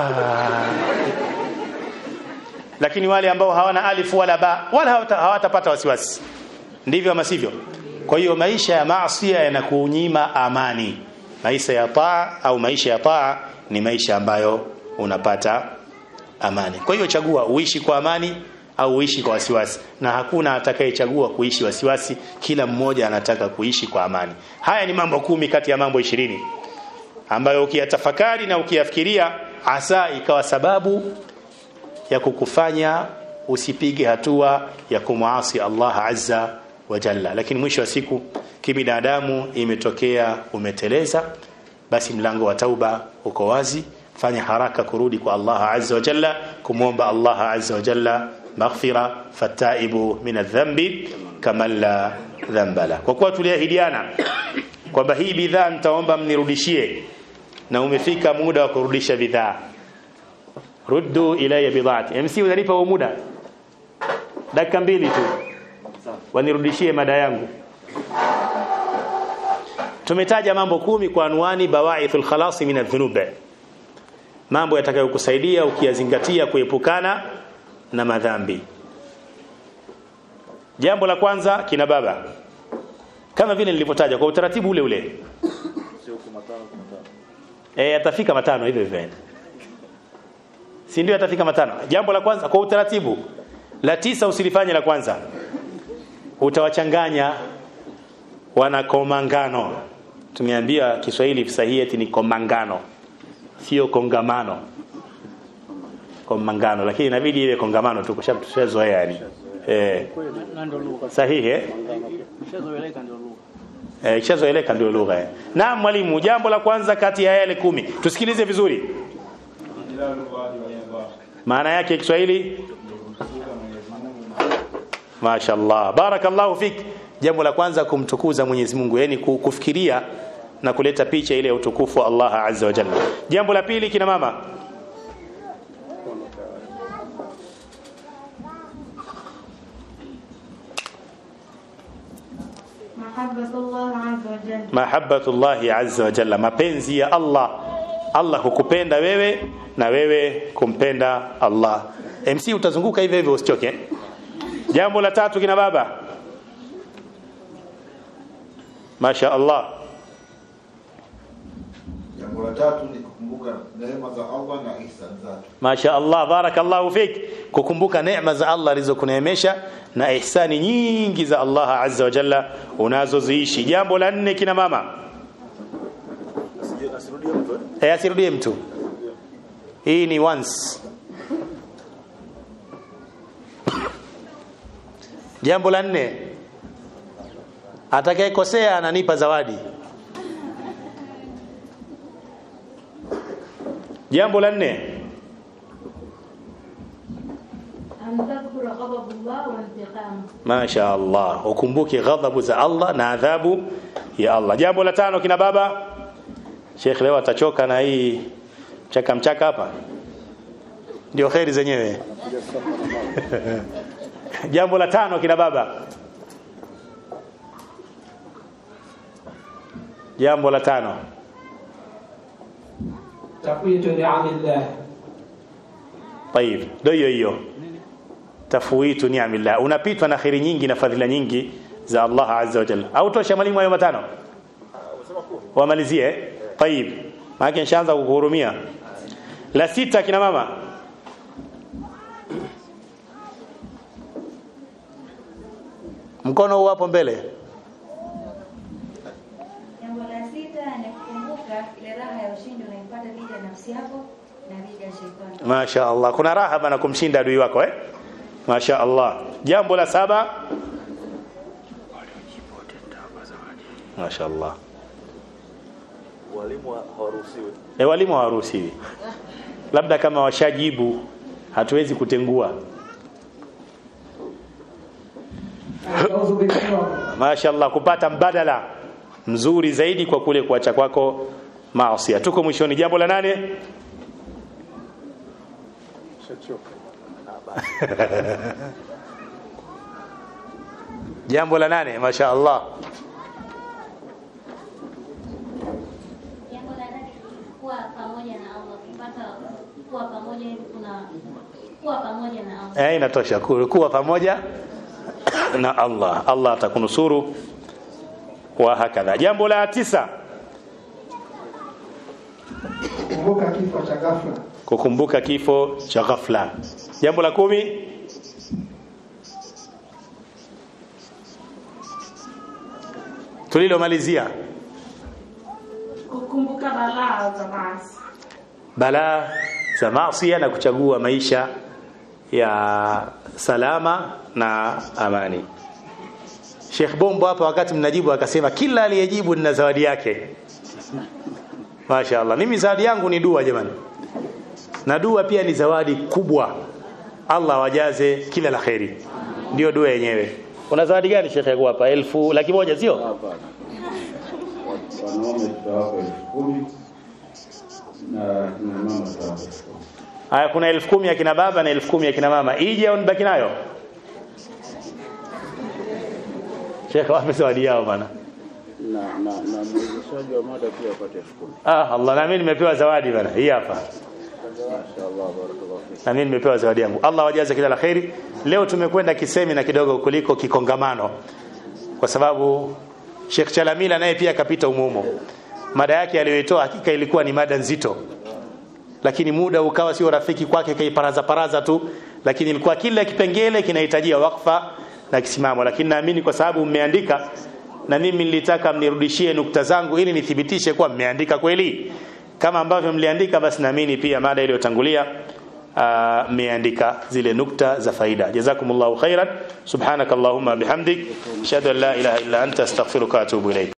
Speaker 1: lakini wale ambao hawana alif wala ba wala hawatapata wasiwasi ndivyo ama sivyo kwa hiyo maisha ya maasi yanakunyima amani maisha ya taa au maisha ya taa ni maisha ambayo unapata amani kwa hiyo chagua uishi kwa amani au uishi kwa wasiwasi na hakuna atakayechagua kuishi wasiwasi kila mmoja anataka kuishi kwa amani haya ni mambo kumi kati ya mambo ishirini ambayo ukiyatafakari na ukiyafikiria asa ikawa sababu ya kukufanya usipige hatua ya kumwasi Allah azza wa jalla lakini mwisho wa siku kibinadamu imetokea umeteleza basi mlango wa tauba uko wazi fanya haraka kurudi kwa Allah azza wa jalla kumwomba Allah azza wa jalla maghfira fataibu min adh-dhanbi kama la dhanba la kwa kuwa tuliahidiana kwamba hii bidhaa nitaomba mnirudishie na umefika muda wa kurudisha bidhaa ruddu ilayya bidhaati MC unanipa huo muda dakika mbili tu wanirudishie mada yangu tumetaja mambo kumi kwa anwani bawaithul khalasi min adh-dhunub mambo yatakayokusaidia ukiyazingatia kuepukana na madhambi jambo la kwanza kina baba kama vile nilivyotaja kwa utaratibu ule ule eh atafika matano hivyo hivyo si ndio atafika matano jambo la kwanza kwa utaratibu la tisa usilifanye la kwanza utawachanganya wana komangano tumeambia Kiswahili sahihi ni komangano sio kongamano komangano lakini inabidi iwe kongamano tu kushazoea yani eh sahihi eh eh kishazoeleka ndio lugha eh na mwalimu jambo la kwanza kati ya yale kumi tusikilize vizuri maana yake Kiswahili Mashaallah barakallahu fik jambo la kwanza kumtukuza Mwenyezi Mungu yani kufikiria na kuleta picha ile ya utukufu wa Allah azza wa jalla jambo la pili kina mama mahabbatullahi azza wa jalla mapenzi ya Allah Allah hukupenda wewe na wewe kumpenda Allah MC utazunguka hivyo hivyo usichoke jambo la tatu kina baba Masha Allah
Speaker 2: jambo la tatu ni kukumbuka kukumbuka neema za Allah na ihsan zake.
Speaker 1: Masha Allah, barakallahu fik, kukumbuka neema za Allah alizokuneemesha na ihsani nyingi za Allah azza wa jalla unazoziishi. Jambo la nne, kina mama, eh, asirudie mtu. Hii ni once. Jambo la nne, atakayekosea ananipa zawadi. Jambo la nne,
Speaker 3: أن تذكر غضب الله وانتقامه
Speaker 1: Masha Allah, ukumbuke ghadhabu za Allah na adhabu ya Allah. Jambo la tano kina baba, Sheikh leo atachoka na hii mchaka mchaka hapa, ndio kheri zenyewe. Jambo la tano kina baba, jambo la tano
Speaker 4: تقوية نعم الله
Speaker 1: Tayib, ndio hiyo hiyo. Tafwitu ni'amillah. Unapitwa na khairi nyingi na fadhila nyingi za Allah Azza wa Jalla. Au tosha mwalimu hayo matano? Wamalizie. eh? Tayib. Maana nishaanza kukuhurumia. La sita kina mama. Mkono huu hapo mbele.
Speaker 5: Jambo la sita ni kukumbuka ile raha ya ushindi unaipata dhidi ya nafsi yako na dhidi ya shetani.
Speaker 1: Masha Allah. Kuna raha bana kumshinda adui wako eh? Masha Allah. Jambo la saba. Masha Allah.
Speaker 6: walimu hawaruhusiwi
Speaker 1: E, walimu hawaruhusiwi, labda kama washajibu, hatuwezi kutengua.
Speaker 4: الفوز بالكرم
Speaker 1: Mashaallah, kupata mbadala mzuri zaidi kwa kule kuacha kwako maasi. Tuko mwishoni, jambo la nane. jambo la nane, mashaallah.
Speaker 3: jambo la nane kuwa pamoja na Allah kupata kuwa pamoja hivi kuna kuwa pamoja na Allah
Speaker 1: Eh, inatosha ku- kuwa pamoja na Allah. Allah atakunusuru wa hakadha. Jambo la tisa,
Speaker 4: kumbuka kifo cha ghafla
Speaker 1: kukumbuka kifo cha ghafla. Jambo la kumi, tulilomalizia
Speaker 7: kukumbuka balaa za maasi
Speaker 1: balaa za maasi na kuchagua maisha ya salama na amani. Sheikh Bombo hapa wakati mnajibu akasema kila aliyejibu nina zawadi yake. Mashaallah. Mimi zawadi yangu ni dua jamani. Na dua pia ni zawadi kubwa. Allah wajaze kila la kheri. Ndio dua yenyewe. Una zawadi gani Sheikh yako hapa? Elfu laki moja sio?
Speaker 8: Hapana. Wanaume tutawapa elfu kumi na kina mama tutawapa elfu kumi.
Speaker 1: Haya kuna elfu kumi ya kina baba na elfu kumi ya kina mama. Ije au nibaki nayo? Sheikh wapi zawadi yao bana?
Speaker 8: na na na mwezeshaji wa mada pia apate elfu kumi.
Speaker 1: Ah, Allah na mimi nimepewa zawadi bana. Hii hapa.
Speaker 8: Mashaallah, barakallahu fik.
Speaker 1: Na mimi nimepewa zawadi yangu. Allah wajaze kila la kheri. Leo tumekwenda kisemina kidogo kuliko kikongamano. Kwa sababu Sheikh Chalamila naye pia akapita umumo. Mada yake aliyoitoa hakika ilikuwa ni mada nzito. Lakini muda ukawa sio rafiki kwake kaiparaza paraza tu, lakini ilikuwa kila kipengele kinahitajia wakfa na kisimamo. Lakini naamini kwa sababu mmeandika na mimi nilitaka mnirudishie nukta zangu ili nithibitishe kuwa mmeandika kweli. Kama ambavyo mliandika basi naamini pia mada iliyotangulia ah, mmeandika zile nukta za faida. Jazakumullahu khairan. Subhanakallahumma bihamdik, ashhadu an la ilaha illa anta astaghfiruka wa atubu ilayk.